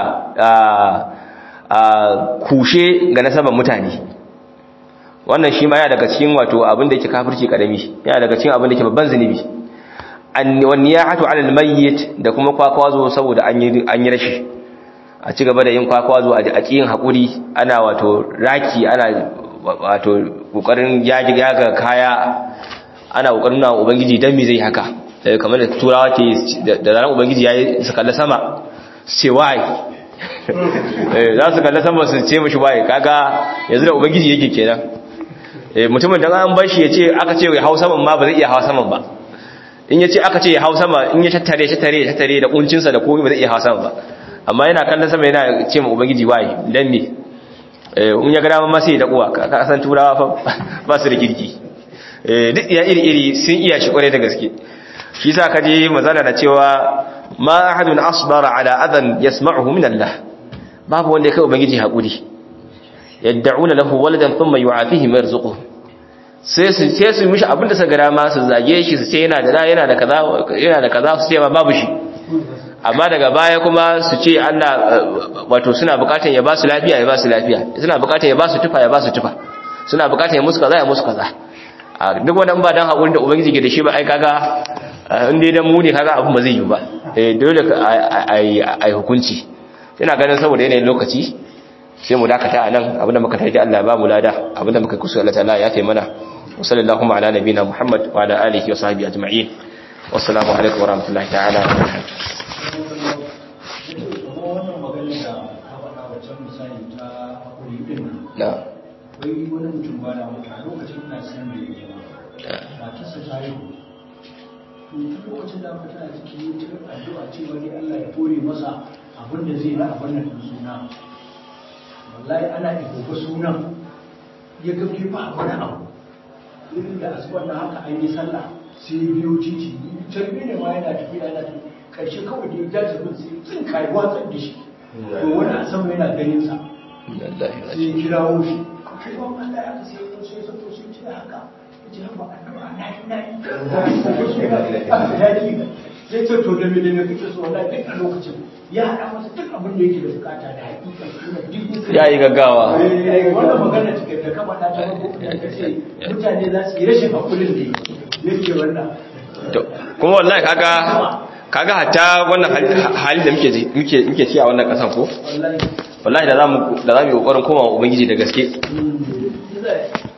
kushe ga nasaban mutane wannan shi ma yana daga cikin wato abin da yake kafirci karami yana daga cikin abin da yake babban zunubi anniyahatu ala almayyit da kuma kwakwazo saboda an yi an yi rashi a ci gaba da yin kwakwazo a cikin hakuri ana wato raki ana wato kokarin yaji yaga kaya ana kokarin na ubangiji dan me zai haka kamar da turawa ke da ran ubangiji yayi su kalla sama su ce why eh za su kalla sama su ce mishi why kaga yanzu da ubangiji yake kenan eh mutumin dan an bar shi yace aka ce ya hau saman ma ba zai iya hawa saman ba in yace aka ce ya hau sama in ya tattare tattare tattare da kuncinsa da komai ba zai iya hawa sama ba amma yana kallon sama yana ce ma ubangiji why dan me in ya gada ma sai da kuwa ka san turawa fa ba su da kirki duk iya iri iri sun iya shi kware da gaske shi sa ka je mazana da cewa ma ahadun asbara ala adan yasma'uhu min Allah babu wanda ya kai ubangiji hakuri yad'una lahu waladan thumma yu'afihi yarzuquhu sai su sai su mishi abinda suka gara ma su zage shi su ce yana da yana da kaza yana da kaza su ce ma babu shi amma daga baya kuma su ce Allah wato suna bukatan ya ba su lafiya ya ba su lafiya suna bukatan ya ba su tufa ya ba su tufa suna bukatan ya musu kaza ya musu kaza duk wannan ba dan hakuri da ubangiji ke da shi ba ai kaga in dai dan mu ne kaga abin ba zai yi ba eh dole ai hukunci ina ganin saboda yanayin lokaci sai mu dakata anan abinda muka tafi Allah ba mu lada abinda muka kusa Allah ta'ala ya taimana wa sallallahu ala nabina Muhammad wa ala alihi wa sahbihi ajma'in wassalamu alaikum wa rahmatullahi ta'ala wa barakatuh na wai wani mutum ba na mutu a lokacin na san da ya ba matarsa ta yi to tun lokacin da mutum a cikin yi ta addu'a cewa dai Allah ya kore masa abin da zai na abin nan suna wallahi ana igoba sunan ya ga bai ba wani abu irin da asubar da haka an yi sallah sai biyo titi tarbi ne ma yana tafiya yana tafiya karshe kawai da ya jaji bin sai tsin kai watsar da shi to wani a sama yana ganin sa sai ya kirawo shi kai ba Allah ya kasi ko sai sai sai ci da haka yace ba addu'a na yi na yi sai ce to da me da me kake so wallahi duk a lokacin ya hada masa duk abin da yake da bukata da hakika suna duk ya yi gaggawa wannan magana take da ka faɗa ta farko da kace mutane za su yi rashin hakurin da yake wannan kuma wallahi kaga kaga hatta wannan hali da muke muke muke ci a wannan kasan ko wallahi wallahi da zamu da zamu yi kokarin komawa ubangiji da gaske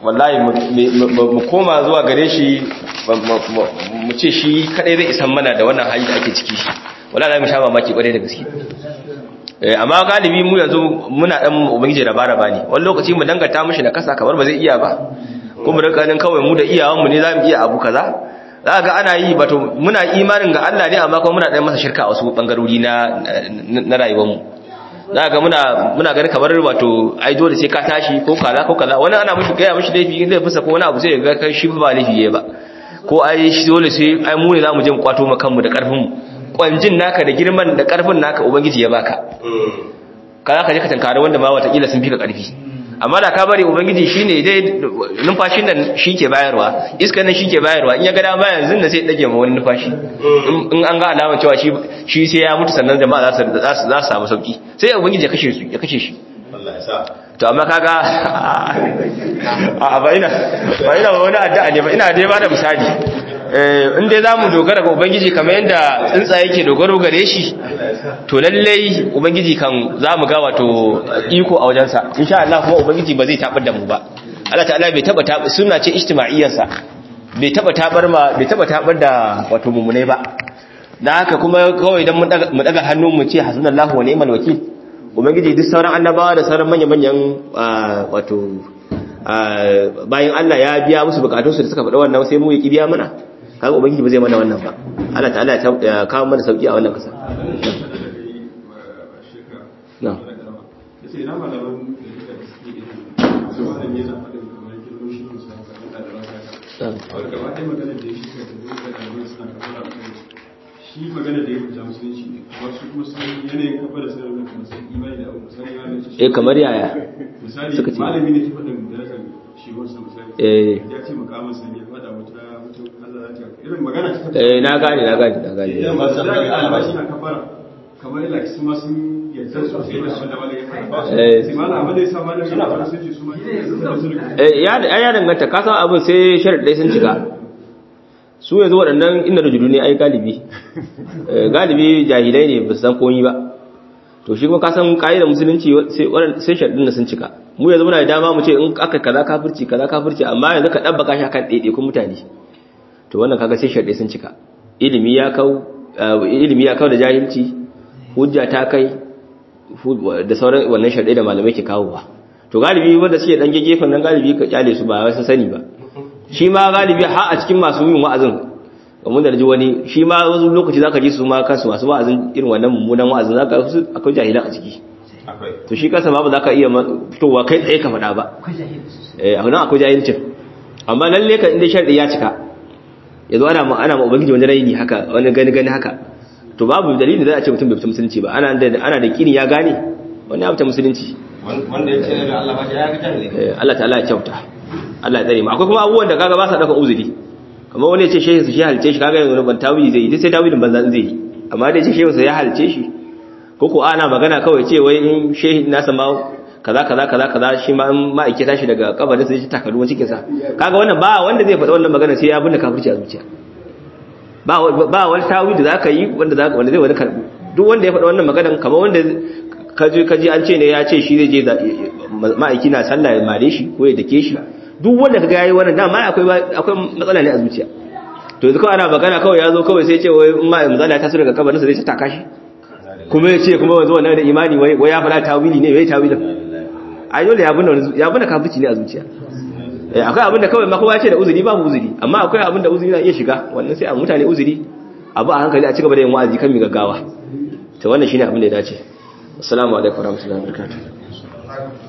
wallahi mu koma zuwa gare shi mu ce shi kadai zai isan mana da wannan hali da ake ciki wallahi mu sha mamaki kwarai da gaske amma galibi mu yanzu muna dan ubangiji da bara bane wani lokaci mu dangata mishi na kasa kamar ba zai iya ba kuma rikanin kawai mu da iyawan mu ne zamu iya abu kaza za ga ana yi bato muna imanin ga Allah ne amma kuma muna dan masa shirka a wasu bangarori na na rayuwar mu za ga muna muna ganin kamar wato ai dole sai ka tashi ko kaza ko kaza wani ana mishi gaya mishi laifi zai fusa ko wani abu sai ga kai shi ba laifi yayi ba ko ai shi dole sai ai mu ne zamu je mu kwato mu kanmu da karfin mu kwanjin naka da girman da karfin naka ubangiji ya baka kaza ka je ka tankare wanda ma wata kila sun fi ka karfi amma da ka bari ubangiji shine dai numfashin nan shike bayarwa iskan nan shike bayarwa in ya ga dama yanzu da sai dage ma wani numfashi in an ga alama cewa shi shi sai ya mutu sannan jama'a za su za su za su samu sauki sai ubangiji ya kashe su ya kashe shi Allah ya sa to amma kaga a ba ina ba ina wani addu'a ne ba ina dai ba da misali eh in dai zamu dogara ga ubangiji kamar yanda tsuntsaye yake dogaro gare shi to lallai ubangiji kan zamu ga wato iko a wajensa insha Allah kuma ubangiji ba zai tabar da mu ba Allah ta'ala bai taba tabar sunna ce ijtima'iyyarsa bai taba tabar ma bai taba tabar da wato mumunai ba dan haka kuma kawai idan mu daga hannu mu ce hasbunallahu wa ni'mal wakil ubangiji duk sauran annabawa da sauran manyan-manyan wato bayan Allah ya biya musu bukatunsu da suka faɗa wannan sai mu yi biya mana kaga ubangiji ba zai mana wannan ba Allah ta'ala ya kawo mana sauki a wannan kasa na shi magana da ya fita musulunci ne wasu kuma sun yanayin kafa da sanar da kuma sun imani da abu misali ya mace eh kamar yaya misali suka ce. malami ne ke faɗin darajar shi wasu misali eh ya ce makamin sani ya faɗa wata wata Allah za ta irin magana ta eh na gane na gane na gane Idan ba su da tabbata ga albashi ba. na kafara kamar yana su ma sun yarda sosai da abin da malami ya faɗa Eh. sai malam abin da ya sa malami ya faɗa sun ce su ma sun sun eh ya ya danganta ka san abin sai sharadai sun cika su yanzu waɗannan inda rujudu ne ai galibi Eh, galibi jahilai ne ba su san komi ba to shi kuma ka san da musulunci sai waɗan- sai sharadin da sun cika mu yanzu muna da dama mu ce in aka kaza kafirci kaza kafirci amma yanzu ka ɗabbaka shi akan ɗaiɗaikun mutane to wannan kaga sai sharadai sun cika ilimi ya kau eh, ilimi ya kau da jahilci hujja ta kai hu- da sauran wannan sharadai da malamai ke kawowa to galibi wanda suke dan gefen nan galibi ka kyale su ba wai sun sani ba shi ma galibi har a cikin masu yin wa'azin kamar da ji wani shi ma wasu lokaci zaka ji su ma kansu masu wa'azin irin wannan mummunan wa'azin zaka su akwai jahilan a ciki Akwai. to shi kansa ma ba zaka iya ma- fitowa kai tsaye ka faɗa ba eh a nan akwai jahilcin amma lalle ka inda sharɗi ya cika yanzu ana ma ana ma ubangiji wani raini haka wani gani gani haka to babu dalili da za a ce mutum bai fita musulunci ba ana da ana da kini ya gane wani ya fita musulunci Wanda ya ce da Allah ba ya ga jahili. Eh, Allah ta'ala ya kyauta Allah ya tsare mu akwai kuma abubuwan da kaga ba sa dauka uzuri kamar wani ya ce shehu su shi halice shi kaga yanzu ban tawili zai yi duk sai tawilin banza zai yi amma da ya ce shehu sa ya halice shi ko ko ana magana kawai ce wai in shehi nasa ma kaza kaza kaza kaza shi ma in ma'aike tashi daga kabarin sa ya ci takaruwan cikin sa kaga wannan ba wanda zai faɗa wannan magana sai ya binne kafirci a zuciya ba ba wani tawili da zaka yi wanda zaka wanda zai wani karbu duk wanda ya faɗa wannan maganan kamar wanda kaji kaji an ce ne ya ce shi zai je za- ma'aiki na sallah ya mare shi ko ya dake shi duk wanda kaga yayi wannan dama akwai akwai matsala ne a zuciya to yanzu kawai ana magana kawai ya zo kawai sai ya ce wai in ma manzala ta so daga kabarin sa zai ta taka shi kuma ya ce kuma wanzu wannan da imani wai wai ya faɗa tawili ne wai tawilin ai dole ya binne ya binne kafirci ne a zuciya eh akwai abin da kawai ma kowa ya ce da uzuri babu uzuri amma akwai abin da uzuri na iya shiga wannan sai a mutane uzuri abu a hankali a cigaba da yin wa'azi kan mi gaggawa to wannan shine abin da ya dace assalamu alaikum warahmatullahi wabarakatuh